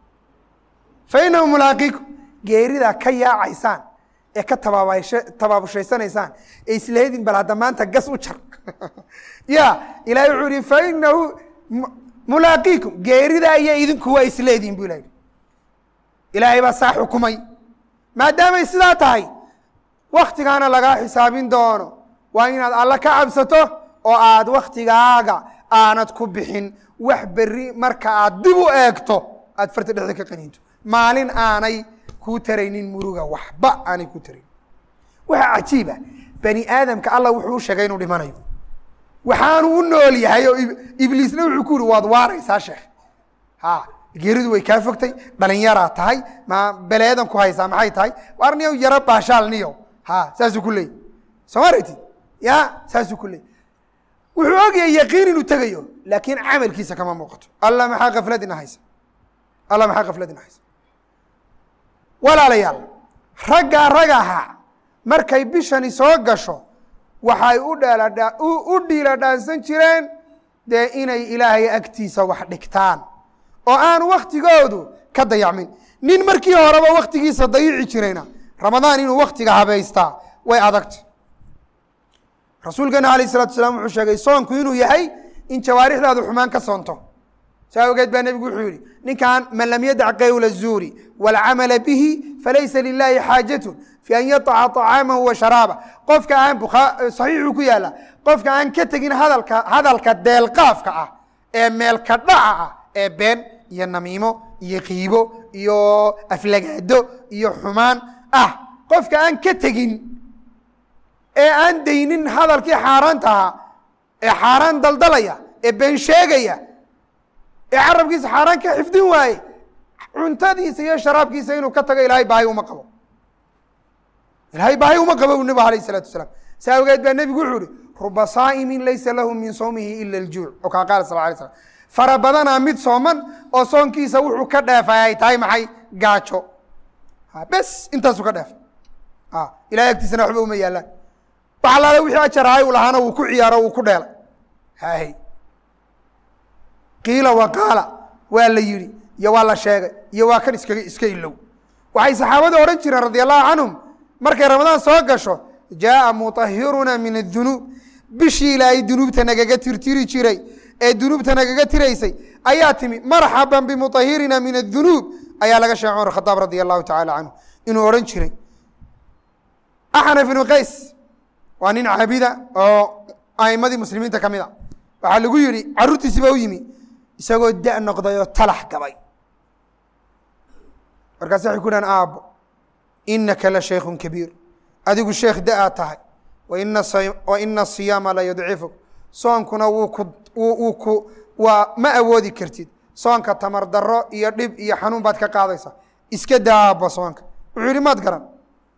fa inahu mulaaqiikum geeridaa ka yaacaysaan ee ka tabaabasha tabaabushayanaysaan ee isleedin bal hadda maanta gas u jar ya ilahay wuxuu yihi fa inahu mulaaqiikum geerida iyo idinku waa isleediin bu ilaha ilaahay baa saa xukumay maadaamay sidaa tahay waktigaana lagaa xisaabin doono waa inaad alla ka cabsato oo aad waktigaaga aanad ku bixin wax beri marka aad dib u eegto aad farta dhexda ka qaniinto maalin aanay kuu taraynin muruga waxba aanay kuu taraynin waxaa cajiiba bani aadamka alla wuxuu u sheegay inuu dhimanayo waxaanu u nool yahay oo ibliisna wuxuu ku yihi waad waaraysaa sheekh ha geeridu way kaa fogtay dhalinyaraa tahay ma beleedan ku haysaa maxay tahay waar niyow yaro baashaal niyow ha saasuu ku leeyay soo ma aragtid ya saasuu ku leeyay wuxuu ogyahay yaqiin inuu tegayo laakiin camalkiisa kama muuqato alla maxaa kafladina haysa alla maxaa kafladina haysa walaalayaal raggaa ragaha markay bishani soo gasho waxay u dheeladha u dhiila dhaansan jireen dee inay ilaahay agtiisa wax dhigtaan oo aan waktigoodu ka dayacmin nin markii horeba waktigiisa dayici jirayna ramadaan inuu waktiga habaystaa way adagta rasuulkeena alayh isalatu asalaam wuxuu sheegay soonku inuu yahay in jawaarixdaadu xumaan ka soonto saa awgeed baa nebigu wuxuu yihi ninkan man lam yadac qawla الzuuri wاlcamala bihi falaysa lilahi xaajatu fi an yaطaca طacaamahu wa sharaaba qofka aan saxiixuu ku yaala qofka aan ka tegin hadalka hadalka deelqaafka ah ee meelka dhaca ah ee been iyo namiimo iyo qiibo iyo aflagaado iyo xumaan ah qofka aan ka tegin ee aan daynin hadalkii xaaraanta ahaa ee xaaraan daldalaya ee been sheegaya ee carabkiisa xaaraan ka xifdin waaye cuntadiisa iyo sharaabkiisa inuu ka tago ilaahay baahi uma qabo ilaahay baahi uma qabo bu nebigu alayh isalatu wasalaam saa awgeed baa nebigu wuxuu ihi ruba saa'imin laysa lahu min sawmihi ila aljuuc oo kaa qaala sal lay slam fara badanaa mid sooman oo soonkiisa wuxuu ka dheefay ay tahay maxay gaajo bes intaasuu ka dheefay ilahay agtiisana waxba uma yaalaan wax alaale wixii ajarahay uu lahaana wuu ku ciyaaro wuu ku dheelay hay qiila wa qaala waa la yihi iyo waa la sheegay iyo waa kan iskaga iska ilow waxay saxaabada odhan jireen radi allahu canhum markay ramadaan soo gasho jaaa muطahiruna min adunuub bishii ilaahay dunuubta nagaga tirtiri jiray ee dunuubta nagaga tiraysay ayaa timi marxaba bimuطahirina min adunuub ayaa laga sheegay cumar khadaab radi allahu tacala canhu inuu odhan jiray axnaf ibnu qays waa nin caabida oo aimadii muslimiinta ka mid a waxaa lagu yihi caruurtiisi ba u yimi isagoo da noqday oo talax gabay markaas waxay ku dhahan aabbo inaka la shaykun kabiir adigu sheekh da-aa tahay waina wa ina asiyaama la yudcifuk soonkuna wuu ku wuu ku waa ma awoodi kartid soonka tamar daro iyo dhib iyo xanuun baad ka qaadaysaa iska daa aabbo soonka wuxuu yihi maad garan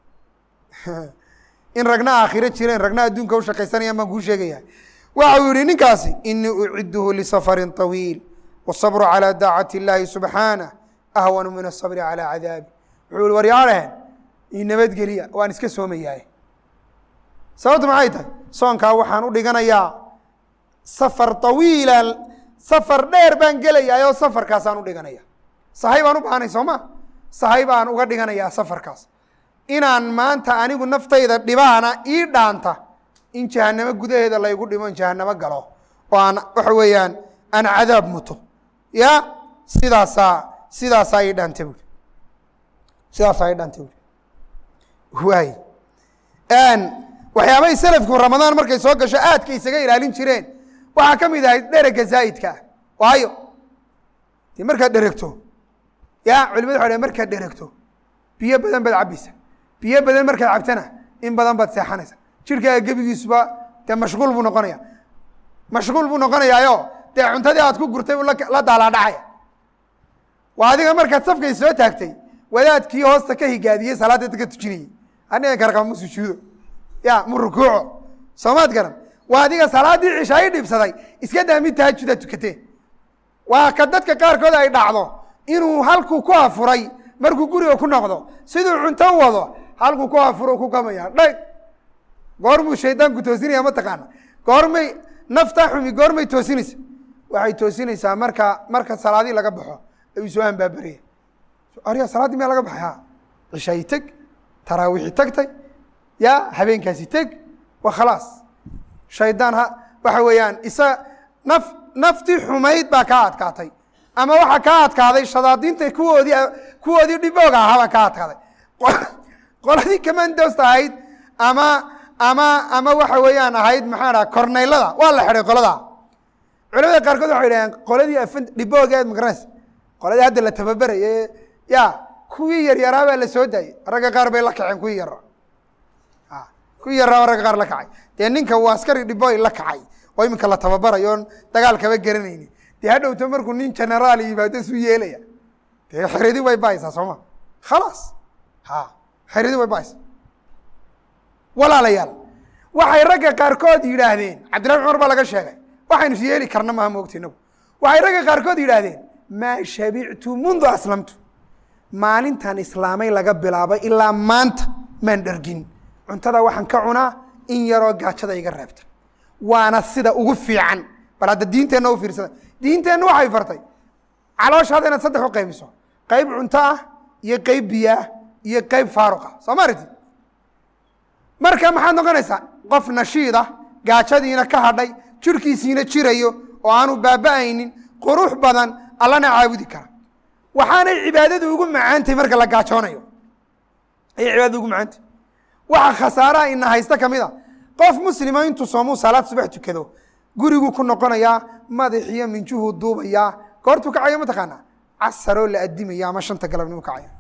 in ragna aakhiro jireen ragna adduunka u shaqaysanayaan baan kuu sheegaya waxa uu yihi ninkaasi inii uciduhu lisafarin طawiil wالصabru calى daacati اllahi subxaanah ahwanu min الصabri calى cadaabi wuxuu yihi waryaarehen ii nabadgeliya waan iska soomayahay sababtu maxay tahay soonkaa waxaan u dhiganayaa safar طawiila safar dheer baan gelayaa oo safarkaasaan u dhiganaya sahay baan u baahnay soo ma sahay baan uga dhiganayaa safarkaas inaan maanta anigu naftayda dhibaana ii dhaanta in jahanamo gudaheeda laygu dhimo in jahanamo galo oo aan waxa weeyaan aan cadaab muto ya sidaasaa sidaasaa ii dhaanta buuri sidaasaa ii dhaanta buuri waay waxyaabay selafku ramadaan markay soo gasho aadka isaga ilaalin jireen waxaa ka mid ahayd dherega zaa'idka ah waayo dee markaad dheregto ya culimadu waxa dhn markaad dheregto biyo badan baad cabbaysa biyo badan markaad cabtana in badan baad seexanaysa jirkaaga gebigiisuba dee mashquul buu noqonaya mashquul buu noqonayaayo dee cuntadii aad ku gurtay buu la daalaadhacaya waa adiga markaad safkay soo taagtay wadaadkii hoosta ka higaadiyey salaadda dadka tujinayey aniga karqaba mu sujuudo ya mu rukuuco soomaad garan waa adiga salaaddii cishaayi dhibsaday iska daa mid tahajudaa tukatee waa ka dadka qaarkood ay dhacdo inuu halkuu ku afuray markuu guriga ku noqdo siduu cunto u wado halkuu ku afuro ku gamaya dhag goormuu shaydaanku toosinaya mataqaana goormay nafta xumi goormay toosinaysa waxay toosinaysaa marka marka salaadii laga baxo ayuu soo ambaabaraya arya salaaddii miyaa laga baxay ha cishaayi teg taraawiixi tagtay ya habeenkaasi teg wa khalaas shaydaan ha waxa weeyaan isa naf naftii xumayd baa kaa adkaatay ama waxaa kaa adkaaday shadaadiinta kuwoodii kuwoodii dhibooga ahaa baa kaa adkaaday qoladii kamandosta ahayd ama ama ama waxa weeyaan ahayd maxaa dhaha korneylada waa la xidhay qolada culamada qaarkood waxay dhaheen qoladii afan dhiboogeed magaranaysa qoladii hadda la tababeraye ya kuwii yaryaraa baa la soo daayey ragga qaar bay la kaceen kuwii yaraa kuwii yarraa ragga qaar la kacay dee ninka uu askari dhiboy la kacay oo iminka la tababarayo oon dagaal kaba garanayni dee hadhowto markuu nin generaal yimaado isu yeelaya dee xeridi way baaysaa sooma khalaas ha xeridi way baaysa walaalayaal waxay ragga qaarkood yidhaahdeen cabdillahi cumar baa laga sheegay waxaynu is yeeli karna maha moogta inagu waxay ragga qaarkood yidhaahdeen maa shabictu mundu aslamtu maalintan islaamay laga bilaabo ilaa maanta maan dhergin cuntada waxaan ka cunaa in yaroo gaajada iga reebta waana sida ugu fiican bal hadda diinteenna u fiirsada diinteenna waxay fartay calooshaada inaad saddex u qaybiso qayb cunto ah iyo qayb biyo ah iyo qeyb faaruqa soo ma aragtid marka maxaad noqonaysaa qof nashiida gaajadiina ka hadhay jirhkiisiina jirayo oo aanu baaba'aynin qurux badan allana caabudi kara waxaanay cibaadadu ugu macaantahy marka la gaajoonayo ayay cibaadada ugu macaantahy waxa khasaaraha ina haysta ka mid a qof muslima intuu soomuu salaad subax tukado guriguu ku noqonayaa madaxiyo minjuhuu duubayaa goortuu kacayo mataqaanaa casaroo la adimaya ama shanta galabnimo kacaya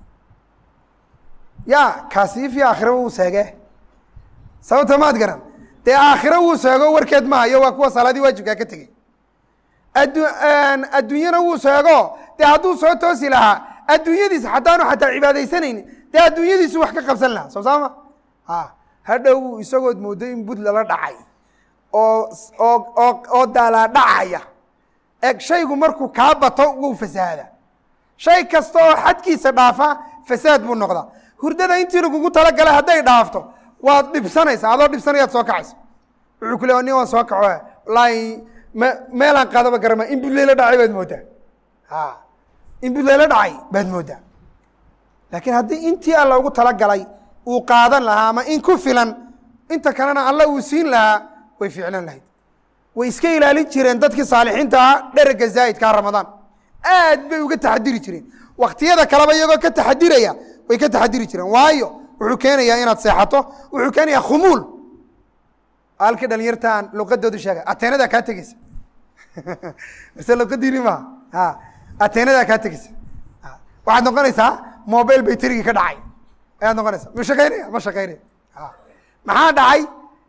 ya kaasi fi aakhira wuu seege sababta maad garan dee aakhiro wuu seego warkeed ma hayo waa kuwa salaadii waajibkaa ka tegey addu adduunyana wuu seego dee hadduu soo toosi lahaa adduunyadiisa haddaanu xataa cibaadaysanaynin dee adduunyadiisu wax ka qabsan lahaa soo saama a hadhow isagood moodo in bud lala dhacay oo oo oo oo daalaa dhacaya eg shaygu markuu kaa bato wuu fasahaada shay kasta oo xadkiisa dhaafa fasaad buu noqdaa hurdada intii lagugu talagalay hadday dhaafto waad dhibsanaysaa adoo dhibsanayaad soo kacaysa wuxuu ku le nin waan soo kaco wallaahi me meelaan qaadaba garama in bud layla dhacay baad moodaa a in bud layla dhacay baad moodaa laakiin haddii intii alla ugu talagalay uu qaadan lahaa ama in ku filan inta kalena alla uu siin lahaa way ficlan lahayd way iska ilaalin jireen dadkii saalixiinta ahaa dherega zaa'idkaa ramadaan aad bay uga taxadiri jireen waktiyada kaleba iyagoo ka taxadiraya way ka taxadiri jireen waayo wuxuu keenayaa inaad seexato wuxuu keenayaa khumuul halkii dhalinyartaan luqadoodu sheega ateenadaa kaa tegeysa mise luqadiini maha a ateenadaa kaa tegeysa waxaad noqonaysaa mobile bayterigii ka dhacay ayaad noqonaysaa ma shaqaynaya ma shaqaynaya maxaa dhacay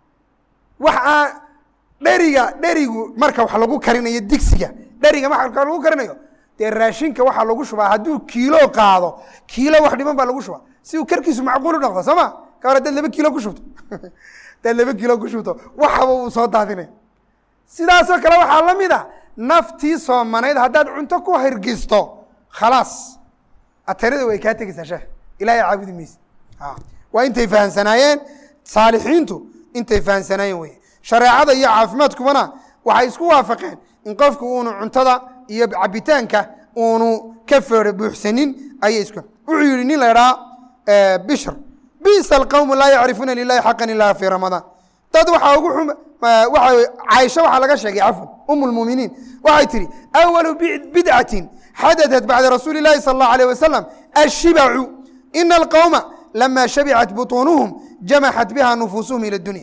wax aan dheriga dherigu marka wax lagu karinayo digsiga dheriga marka lagu karinayo dee raashinka waxaa lagu shubaa hadduu kiilo qaado kiilo wax dhiman baa lagu shubaa si uu karkiisu macquul u noqdo soo ma ka hor hadaad laba kiilo ku shubto hadaad laba kiilo ku shubto waxaba uu soo daadinaya sidaasoo kale waxaa la mid a naftii soomanayd haddaad cunto ku hirgisto khalaas ateerada way kaa tegeysaa sheekh ilahay caabudi mayse waa intay fahamsanaayeen saalixiintu intay fahamsanaayeen wey shareecada iyo caafimaadkubana waxay isku waafaqeen in qofku uunu cuntada iyo cabitaanka uunu ka feero buuxsanin ayay isku wuxuu yihi nin la idhaa bishr bisa alqawmu laa yacrifuuna lilahi xaqan ilaha fi ramadaan dad waxaa ugu xum waa caaisha waxaa laga sheegay cafwan um lmuminiin waxay tihi awalu bidcatin xadaثat bacda rasuuli اlahi salى اllahu alيه wasalam ashibacu ina alqowma lama shabicat buطuunuhum jamaxat biha nufuusuhum ilى dunya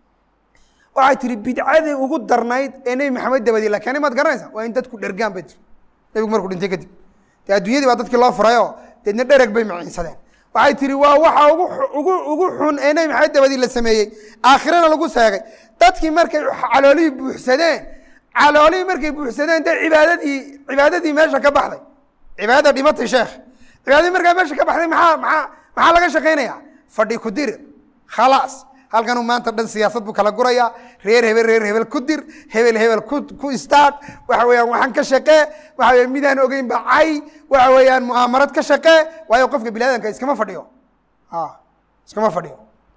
waxay tihi bidcadii ugu darnayd ee nebi maxamed dabadi la keenay maad garanaysa waa in dadku dhergaan bay tiri nebigu markuu dhintay kadib dee adduunyadii baa dadkii loo furayoo deedna dhereg bay maciinsadeen waxay tihi waa waxa ugu ugu ugu xun ee nebi maxamed dabadii la sameeyey aakhirana lagu seegay dadkii markay caloolihii buuxsadeen caloolihii markay buuxsadeen dee cibaadadii cibaadadii meesha ka baxday cibaadada dhimatay sheekh cibaadadii markaa meesha ka baxday maxaa maxaa maxaa laga shaqaynaya fadhi ku dir khalaas halkanuu maanta dhan siyaasad buu kala gurayaa reer hebel reer hebel ku dir hebel hebel ku ku istaag waxa weeyaan waxaan ka shaqee waxa weya midaan ogeyn ba cay waxa weeyaan mu'aamarad ka shaqee waayo qofka bini aadamka iskama fadhiyo iskama fadhiyo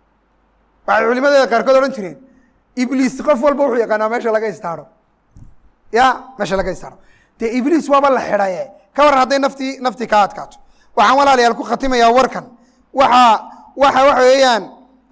waxay culimadeeda qaarkood odhan jireen ibliis qof walba wuxuu yaqaanaa meesha laga istaaro ya meesha laga istaaro dee ibliis waaba la xidhaye ka waran hadday naftii naftii kaa adkaato waxaan walaalayaal ku khatimayaa warkan waxa waxa waxa weeyaan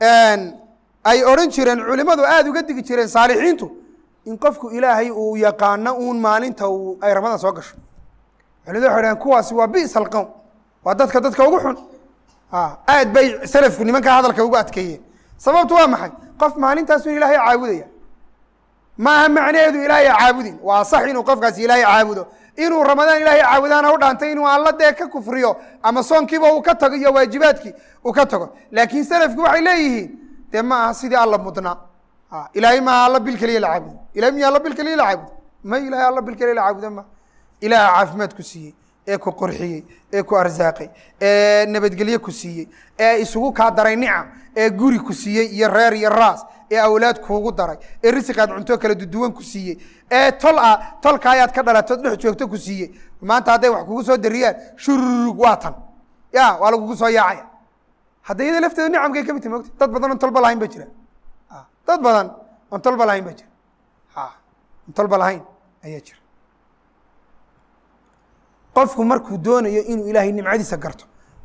ay odhan jireen culimadu aada uga digi jireen saalixiintu in qofku ilaahay uu yaqaano uun maalinta uu ay ramadan soo gasho culimadu waxay dhaheen kuwaasi waa bisa alqowm waa dadka dadka ugu xun aad bay salafku nimankaa hadalka ugu adkeeyeen sababtu waa maxay qof maalintaasu ilaahay caabudaya maaha macnaheedu ilaahay caabudin waa sax inuu qofkaasi ilaahay caabudo inuu ramadaan ilaahay caabudaana u dhaantay inuu alla dee ka kufriyo ama soonkiiba uu ka tago iyo waajibaadkii uu ka tago laakiin salafki waxay leeyihiin dee ma aha sidii alla mudnaa ilaahay maaha alla bil keliya la caabudo ilahay miya alla bil keliya la caabudo ma ilahay alla bil keliya la caabudo ma ilaaha caafimaad ku siiyey ee ku qurxiyey ee ku arsaaqay ee nabadgelye ku siiyey ee isugu kaa daray nicam ee guri ku siiyey iyo reer iyo raas ee awlaad kuugu daray ee risiqaad cunto kala duduwan ku siiyey ee tol ah tolka ayaad ka dhalato dhex joogto ku siiyey maanta hadday wax kugu soo dariyaan shururug waa tan ya waa lagugu soo yaacaya hadda iyada lafteeda nicamkay ka mid tahi mogta dad badan oon tolba lahayn ba jira dad badan oon tolba lahayn ba jira on tolba lahayn ayaa jira qofku markuu doonayo inuu ilaahay nimcadiisa garto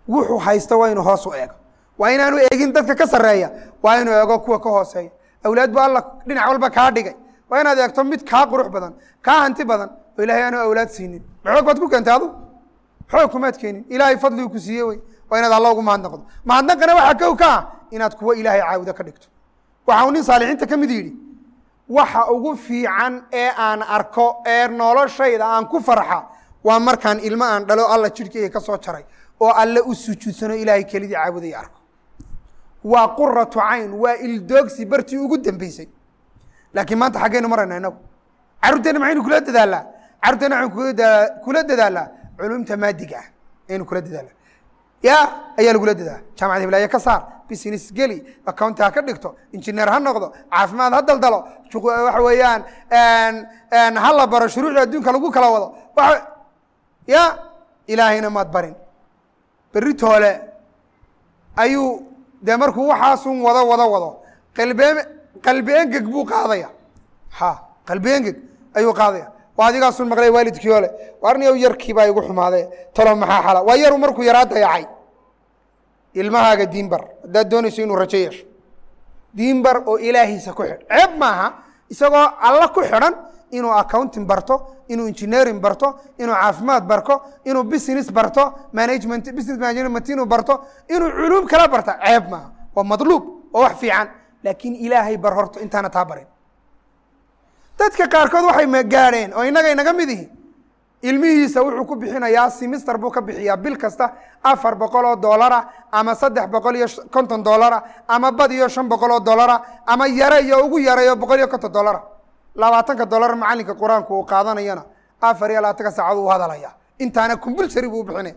wuxuu haysto waa inuu hoos u eego waa inaanu eegin dadka ka sarreeya waa inuu eego kuwa ka hooseeya awlaad bu alla dhinac walba kaa dhigay waa inaad eegto mid kaa qurux badan kaa hanti badan oo ilaahay aanu awlaad siinin maxoog baad ku keentay adu xoog kumaad keenin ilaahay fadligu ku siiye wey waa inaad alla ugu mahadnaqdo mahadnaqana waxaa kow ka ah inaad kuwa ilaahay caabudo ka dhigto waxa uu nin saalixiinta ka mid yidhi waxa ugu fiican ee aan arko ee noloshayda aan ku farxa waa markaan ilmo aan dhalo alla jidhkayga ka soo jaray oo alle u sujuudsano ilaahay kelidii caabudaya arko waa quratu cayn waa ildoogsi bartii ugu dambeysay laakiin maanta xaggaynu marayna inagu carruurteena maxaynu kula dadaalaa carruurteena waxaynu kula daa- kula dadaalaa culumta maadiga ah ayaynu kula dadaalaa ya ayaa lagula dadaa jaamacad hiblaaye ka saar business geli accounti ha ka dhigto injineer ha noqdo caafimaad ha daldalo shuqu- waxa weeyaan ha la baro shuruucda adduunka lagu kala wado waxa ya ilaahayna maad barin berri toole ayuu dee markuu waxaasun wado wado wado qalbe qalbi engeg buu qaadaya ha qalbi engeg ayuu qaadaya waa adigaasun maqlay waalidkii ole warniyow yarkii baa igu xumaade talo maxaa xala waa yaru markuu yaraa dayacay ilmahaaga diinbar haddaad doonayso inuu rajo yeesho diinbar oo ilaahiisa ku xidh ceeb maaha isagoo alla ku xidhan inuu accounting barto inuu engineering barto inuu caafimaad barto inuu business barto management business management inuu barto inuu culuum kala barta ceeb maaha waa madluub oo wax fiican laakiin ilaahay bar horto intaana taa barin dadka qaarkood waxay ma gaadheen oo innaga inaga mid ihi ilmihiisa wuxuu ku bixinayaa simister buu ka bixiyaa bil kasta afar boqol oo doolara ama saddex boqol iyo konton doolara ama bad iyo shan boqol oo doolara ama yare iyo ugu yareeyo boqol iyo konton doolara labaatanka doolar macalinka qur-aanku uu qaadanayana afar iyo labaatanka saacad uu hadalaya intaana kumbulsari buu bixinaya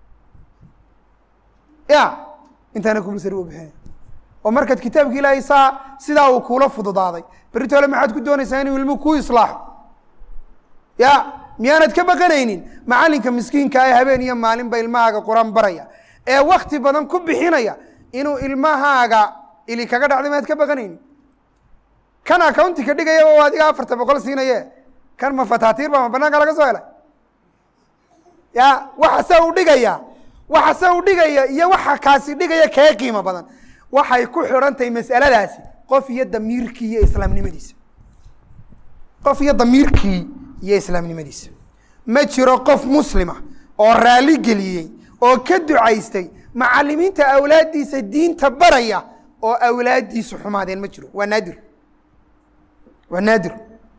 ya intaana kumbulsari buu bixinaya oo markaad kitaabka ilaahay saa sidaa uu kuula fududaaday beritoole maxaad ku doonaysaa inuu ilmuhu ku islaaxo ya miyaanad ka baqanaynin macalinka miskiinka ee habeen iyo maalinba ilmahaaga qur-aan baraya ee wakti badan ku bixinaya inuu ilmahaaga ili kaga dhacday maad ka baqanaynin kan accounti ka dhigayaba oo adiga afarta boqol siinaye kan ma fataatiir ba ma banaanka laga soo helay ya waxase u dhigaya waxase u dhigaya iyo waxa kaasi dhigaya kee qiimo badan waxay ku xidhan tahay mas'aladaasi qof iyo damiirkii iyo islaamnimadiisa qof iyo damiirkii iyo islaamnimadiisa ma jiro qof muslima oo raali geliyey oo ka ducaystay macalimiinta awlaaddiisa diinta baraya oo awlaaddiisu xumaadeen ma jiro waa naadir waa naadir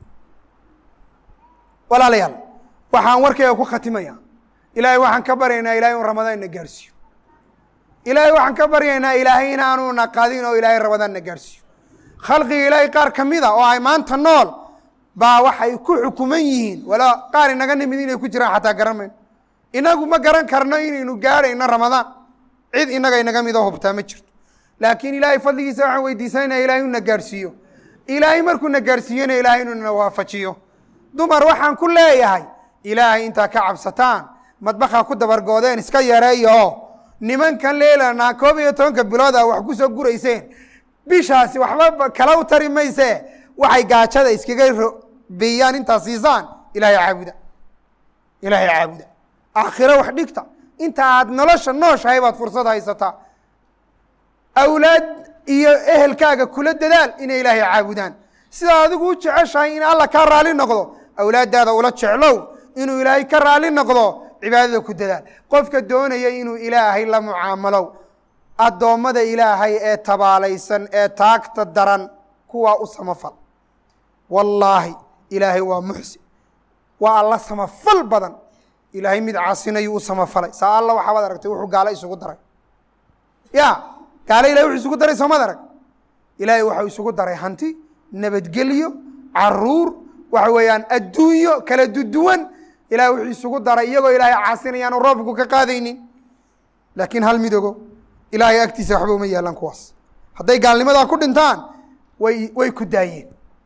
walaalayaal waxaan warkayga ku khatimaya ilaahay waxaan ka baryaynaa ilahay un ramadaan na gaarsiiyo ilaahay waxaan ka baryaynaa ilaahay inaanu na qadin oo ilaahay ramadaan na gaarsiiyo khalqiga ilaahay qaar ka mid a oo ay maanta nool baa waxay ku xukuman yihiin walaa qaar inaga nimid inay ku jiraan xataa garan mayno inagu ma garan karno inaynu gaadhayno ramadaan cid inaga inaga midoo hubtaa ma jirto laakiin ilaahay fadligiisa waxaan weydiisanayna ilahay inu na gaarhsiiyo ilaahay markuu na gaarhsiiyona ilaahay inuu na waafajiyo dumar waxaan ku leeyahay ilaahay intaa ka cabsataan madbakaa ku dabargoodeen iska yareeya oo nimankan leelanaa koob iyo tobanka bilood a wax ku soo gurayseen bishaasi waxba kala u tari mayse waxay gaajada iskaga biyaan intaa siisaan ilaahay caabuda ilaahay caabuda aakhiro wax dhigta inta aad nolosha nooshahay baad fursad haysataa awlaad iyo ehelkaaga kula dadaal inay ilaahay caabudaan sidaa adigu u jeceshahay in alla ka raali noqdo awlaaddaada ula jeclow inuu ilaahay ka raali noqdo cibaadada ku dadaal qofka doonaya inuu ilaahay la mucaamalow addoommada ilaahay ee tabaalaysan ee taagta daran kuwaa u samafal wallaahi ilaahay waa muxsin waa alla samafal badan ilaahay mid caasinayuu u samafalay saa alla waxaabaad aragtay wuxuu gaalo isugu daray ya gaalo ilahay wuxuu isugu daray soomad arag ilaahay waxau isugu daray hanti nabadgelyo caruur waxa weeyaan adduunyo kala duduwan ilahay wuxuu isugu daray iyagoo ilaahay caasinayaan oo roobku ka qaadaynin laakiin hal midogo ilaahay agtiisa waxba uma yaalaan kuwaas hadday gaalnimadaa ku dhintaan way way ku daayeen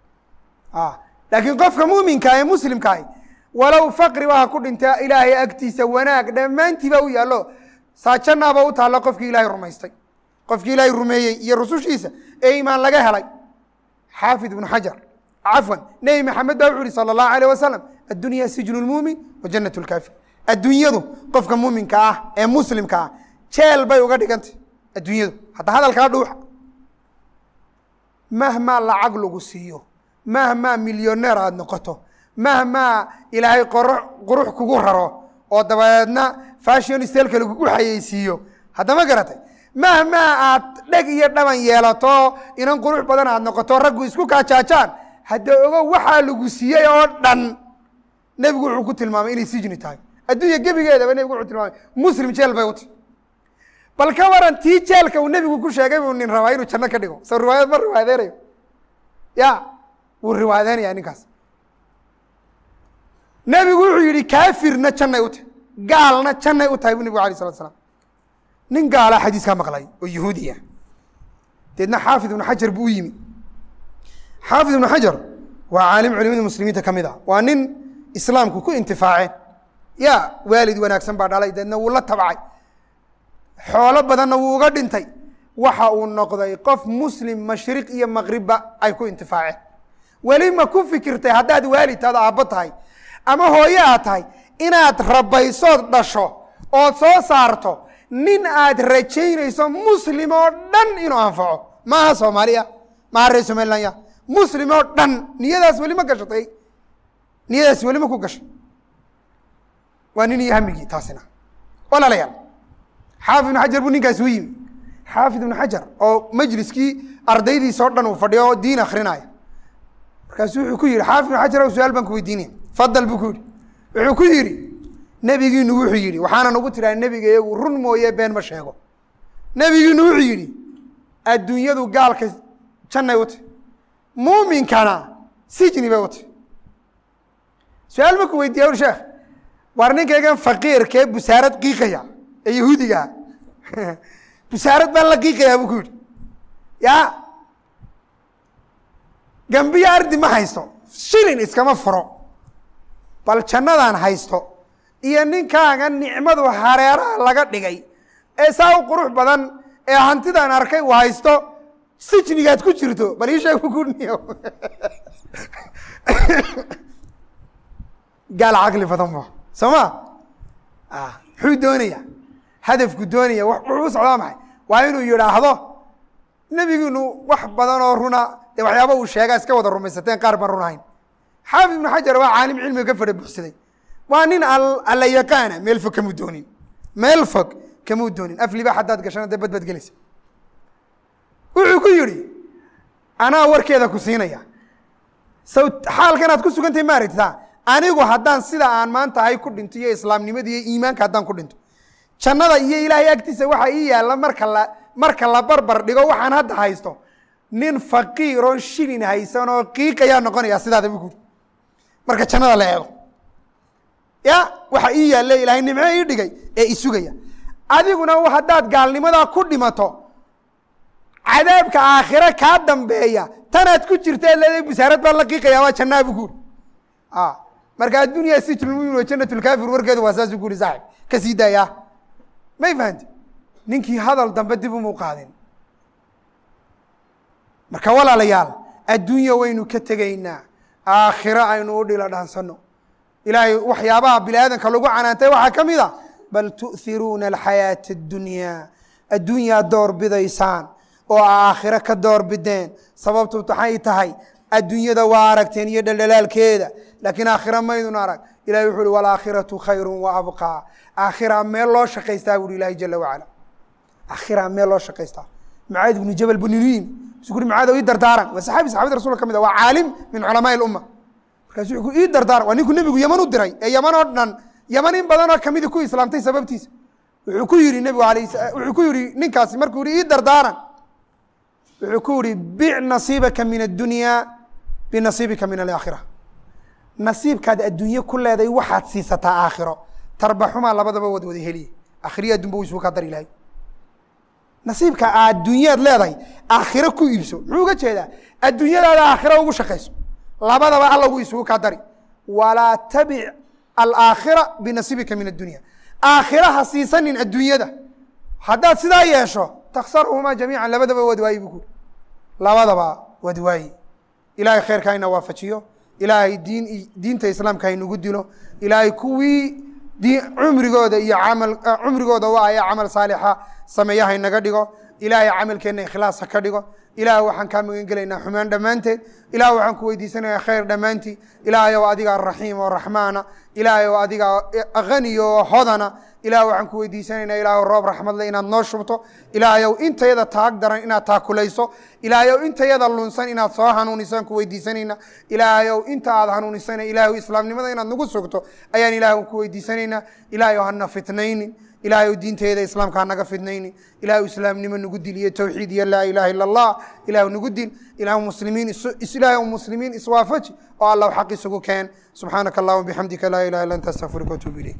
laakiin qofka muuminka ee muslimkaah walow faqriba ha ku dhinta ilaahay agtiisa wanaag dhammaantiiba u yaallo saajanaaba u taallo qofkii ilaahay rumaystay qofkii ilaahay rumeeyey iyo rusushiisa ee imaan laga helay xaafid ibnu xajar cafwan nebi maxamed baa wuxu uhi sala allahu alayh wasalam addunya sijnu lmuumin wa jannat lkaafir adduunyadu qofka muuminka ah ee muslimka ah jeel bay uga dhigantay adduunyadu hadda hadalkaa dhuuxa mahmaa lacag lagu siiyo mahmaa milyoneer aada noqoto mahmaa ilaahay qoro qurux kugu raro oo dabadeedna fashion stelka lagugu xayeysiiyo haddama garatay mahmaa aad dheg iyo dhaban yeelato inan qurux badan aad noqoto raggu isku kaajaajaan hadda ogo waxaa lagu siiyey oo dhan nebigu wuxuu ku tilmaamay inay sijni tahay adduunya gebigeedaba nebigu wuxuu tilmaamay muslim jeel bay uti bal ka waran tii jeelka uu nebigu ku sheegay buu nin rabaa inuu janno ka dhigo soo riwaayad ma riwaayadeynayo ya wuu riwaayadeynaya ninkaas nebigu wuxuu yihi kaafirna jannay u tahay gaalna jannay u tahay bu nebigu alay salatu slam nin gaala xadiiskaa maqlay oo yahuudiya deedna xaafid ibnu xajar buu u yimi xaafid ibnu xajar waa caalim culimada muslimiinta ka mid a waa nin islaamku ku intifaaceen ya waalid wanaagsan baa dhalay deedna wuu la tabcay xoolo badanna wuu uga dhintay waxa uu noqday qof muslim mashriq iyo maqribba ay ku intifaaceen weli ma ku fikirtay haddaad waalidtaada aabbo tahay ama hooye aad tahay inaad rabaysood dhasho ood soo saarto nin aad rajaynayso muslim oo dhan inuu anfaco maaha soomaaliya maaha reer somaliland ya muslim oo dhan niyadaas weli ma gashatay niyadaas weli ma ku gashay waa nin iyo hamigii taasina walaalayaal xaafid ibnu xajar buu ninkaasi u yimi xaafid ibnu xajar oo majliskii ardaydiisa o dhan uu fadhiyo oo diin akrinaya markaasu wuxuu ku yihi xaafid ibnu xajar o su-aal baan ku weydiinaya fadal buu ku yihi wuxuu ku yidhi nebigiinu wuxuu yidhi waxaanan ugu tiraa nebiga iyagu run mooye been ma sheego nebigiinu wuxuu yidhi adduunyadu gaalka jannay u tahy muuminkana sijni bay u tahy su-aal ma ku weydiiya ur sheekh waar ninkaygan faqiirkee busaarad qiiqaya ee yahuudigaa busaarad baan la qiiqayaa buu ku yidhi ya gambiyo ardi ma haysto shilin iskama furo bal jannadaan haysto iyo ninkaaga nicmadu hareeraha laga dhigay ee saa u qurux badan ee hantidaan arkay uu haysto sijnigaad ku jirto bal ii sheeg bukuniyo gaal caqli badan ba soo ma muxuu doonaya hadafku doonaya wuxuu u socdaa maxay waa inuu yidhaahdo nebigiinu wax badan oo runa dee waxyaaba uu sheegaa iska wada rumaysateen qaar baan run ahayn xaafid ibnu xajar waa caalim cilmiga ka fadha buxsaday waa nin alla yaqaana meel fog kamuu doonin meel fog kamuu doonin afliba haddaad gashana dee badbaad gelaysa wuxuu ku yidhi anaa warkeeda ku siinaya saw xaalkanaad ku sugantahay ma aragtaa anigu haddaan sida aan maanta ahay ku dhinto iyo islaamnimada iyo iimaanka haddaan ku dhinto jannada iyo ilaahay agtiisa waxaa ii yaalla marka la marka la barbar dhigo waxaan hadda haysto nin faqiir oo shilin haysan oo qiiqayaa noqonaya sidaada bu kuuri marka jannada la eego ya waxa ii yaalle ilaahay nimco ii dhigay ee isugaya adiguna haddaad gaalnimadaa ku dhimato cadaabka aakhire kaa dambeeya tanaad ku jirta leedahay busaarad baan la qiiqaya waa jannaa bu kuuri marka addunya sijnulmumin wa janat lkaafir warkeedu waa saasuu ku uri saaxib ka sii daaya may fahanti ninkii hadal dambe dib umu qaadin marka walaalayaal adduunya waynu ka tegaynaa aakhiro aynu u dhila dhaansano ilaahay waxyaabaha bini aadamka lagu canaantay waxaa ka mid a bal tu'hiruuna alxayaata addunyaa adduunyaad door bidaysaan oo aakhiro ka door bideen sababtu maxay tahay adduunyada waa aragteen iyo dhaldhalaalkeeda laakiin aakhira maydun arag ilahi wuxu uhi walaakhiratu khayru wa abqaa aakhiraa meel loo shaqaystaa buuhi ilahi jala wacala aakhiraa meel loo shaqaystaa macaad ibnu jabal buu ninu yimi su ui macaad ii dardaaran waa saxaabi saxabada rasulka ka mid a waa caalim min culamaai lumma markaasu wuxuu ii dardaaran waa ninkuu nebigu yaman u diray ee yaman oo dhan yaman in badanoo kamidi ku islaamtay sababtiisa wuxuu ku yihi nebigu alayh wuxuu ku yihi ninkaasi markuu yihi ii dardaaran wuxuu ku yihi bic nasiibaka min addunya binasiibika min alaakhira nasiibkaad adduunye ku leeday waxaad siisataa aakhiro tarbaxumaa labadaba wad wada heliye akhriya adunba uu isugu kaa dari lahay nasiibka adduunyaad leedahay aakhiro ku iibso muxuu uga jeedaa adduunyadaada aakhiro ugu shaqayso labadaba alla gu isugu kaa dari walaa tabic alaakhira binasiibika min addunya aakhira ha siisanin adduunyada haddaad sidaa yeesho taksarhumaa jamiican labadaba wad waayi bu kuuri labadaba wad waayi ilaahay khayrka hayna waafajiyo ilaahay diin diinta islaamka haynugu dilo ilaahay kuwii di cumrigooda iyo camal cumrigooda waa aya camal saalixa sameeya haynaga dhigo ilaahay camalkeenna ikhlaas ha ka dhigo ilaah waxaan kaa magan gelaynaa xumaan dhammaanteed ilah waxaan ku weydiisanayaa khayr dhammaantii ilaahay ow adigaa raxiim oo raxmaana ilaahay ow adigaa hani oo hodana ilah waxaan ku weydiisanaynaa ilaah roob raxmadle inaad noo shubto ilaahay ow intayada taag daran inaad taakulayso ilaahay ow intayada lunsan inaad soo hanuunisaan ku weydiisanayna ilaahay ow inta aad hanuunisana ilahay islaamnimada inaad nagu sugto ayaan ilaah ku weydiisanaynaa ilahay ow hana fitnaynin ilahay ow diinteeda islaamka hanaga fidnaynin ilahay islaamnimo nagu dil iyo towxiid iyo laa ilaha ila allah ilah nagu dil ilah muslimiin ilahay muslimiin iswaafaji oo allah xaq isugu keen subxaanaka allahuma bixamdika laa ilaha illa anta astaqfiruka watuubu ilayk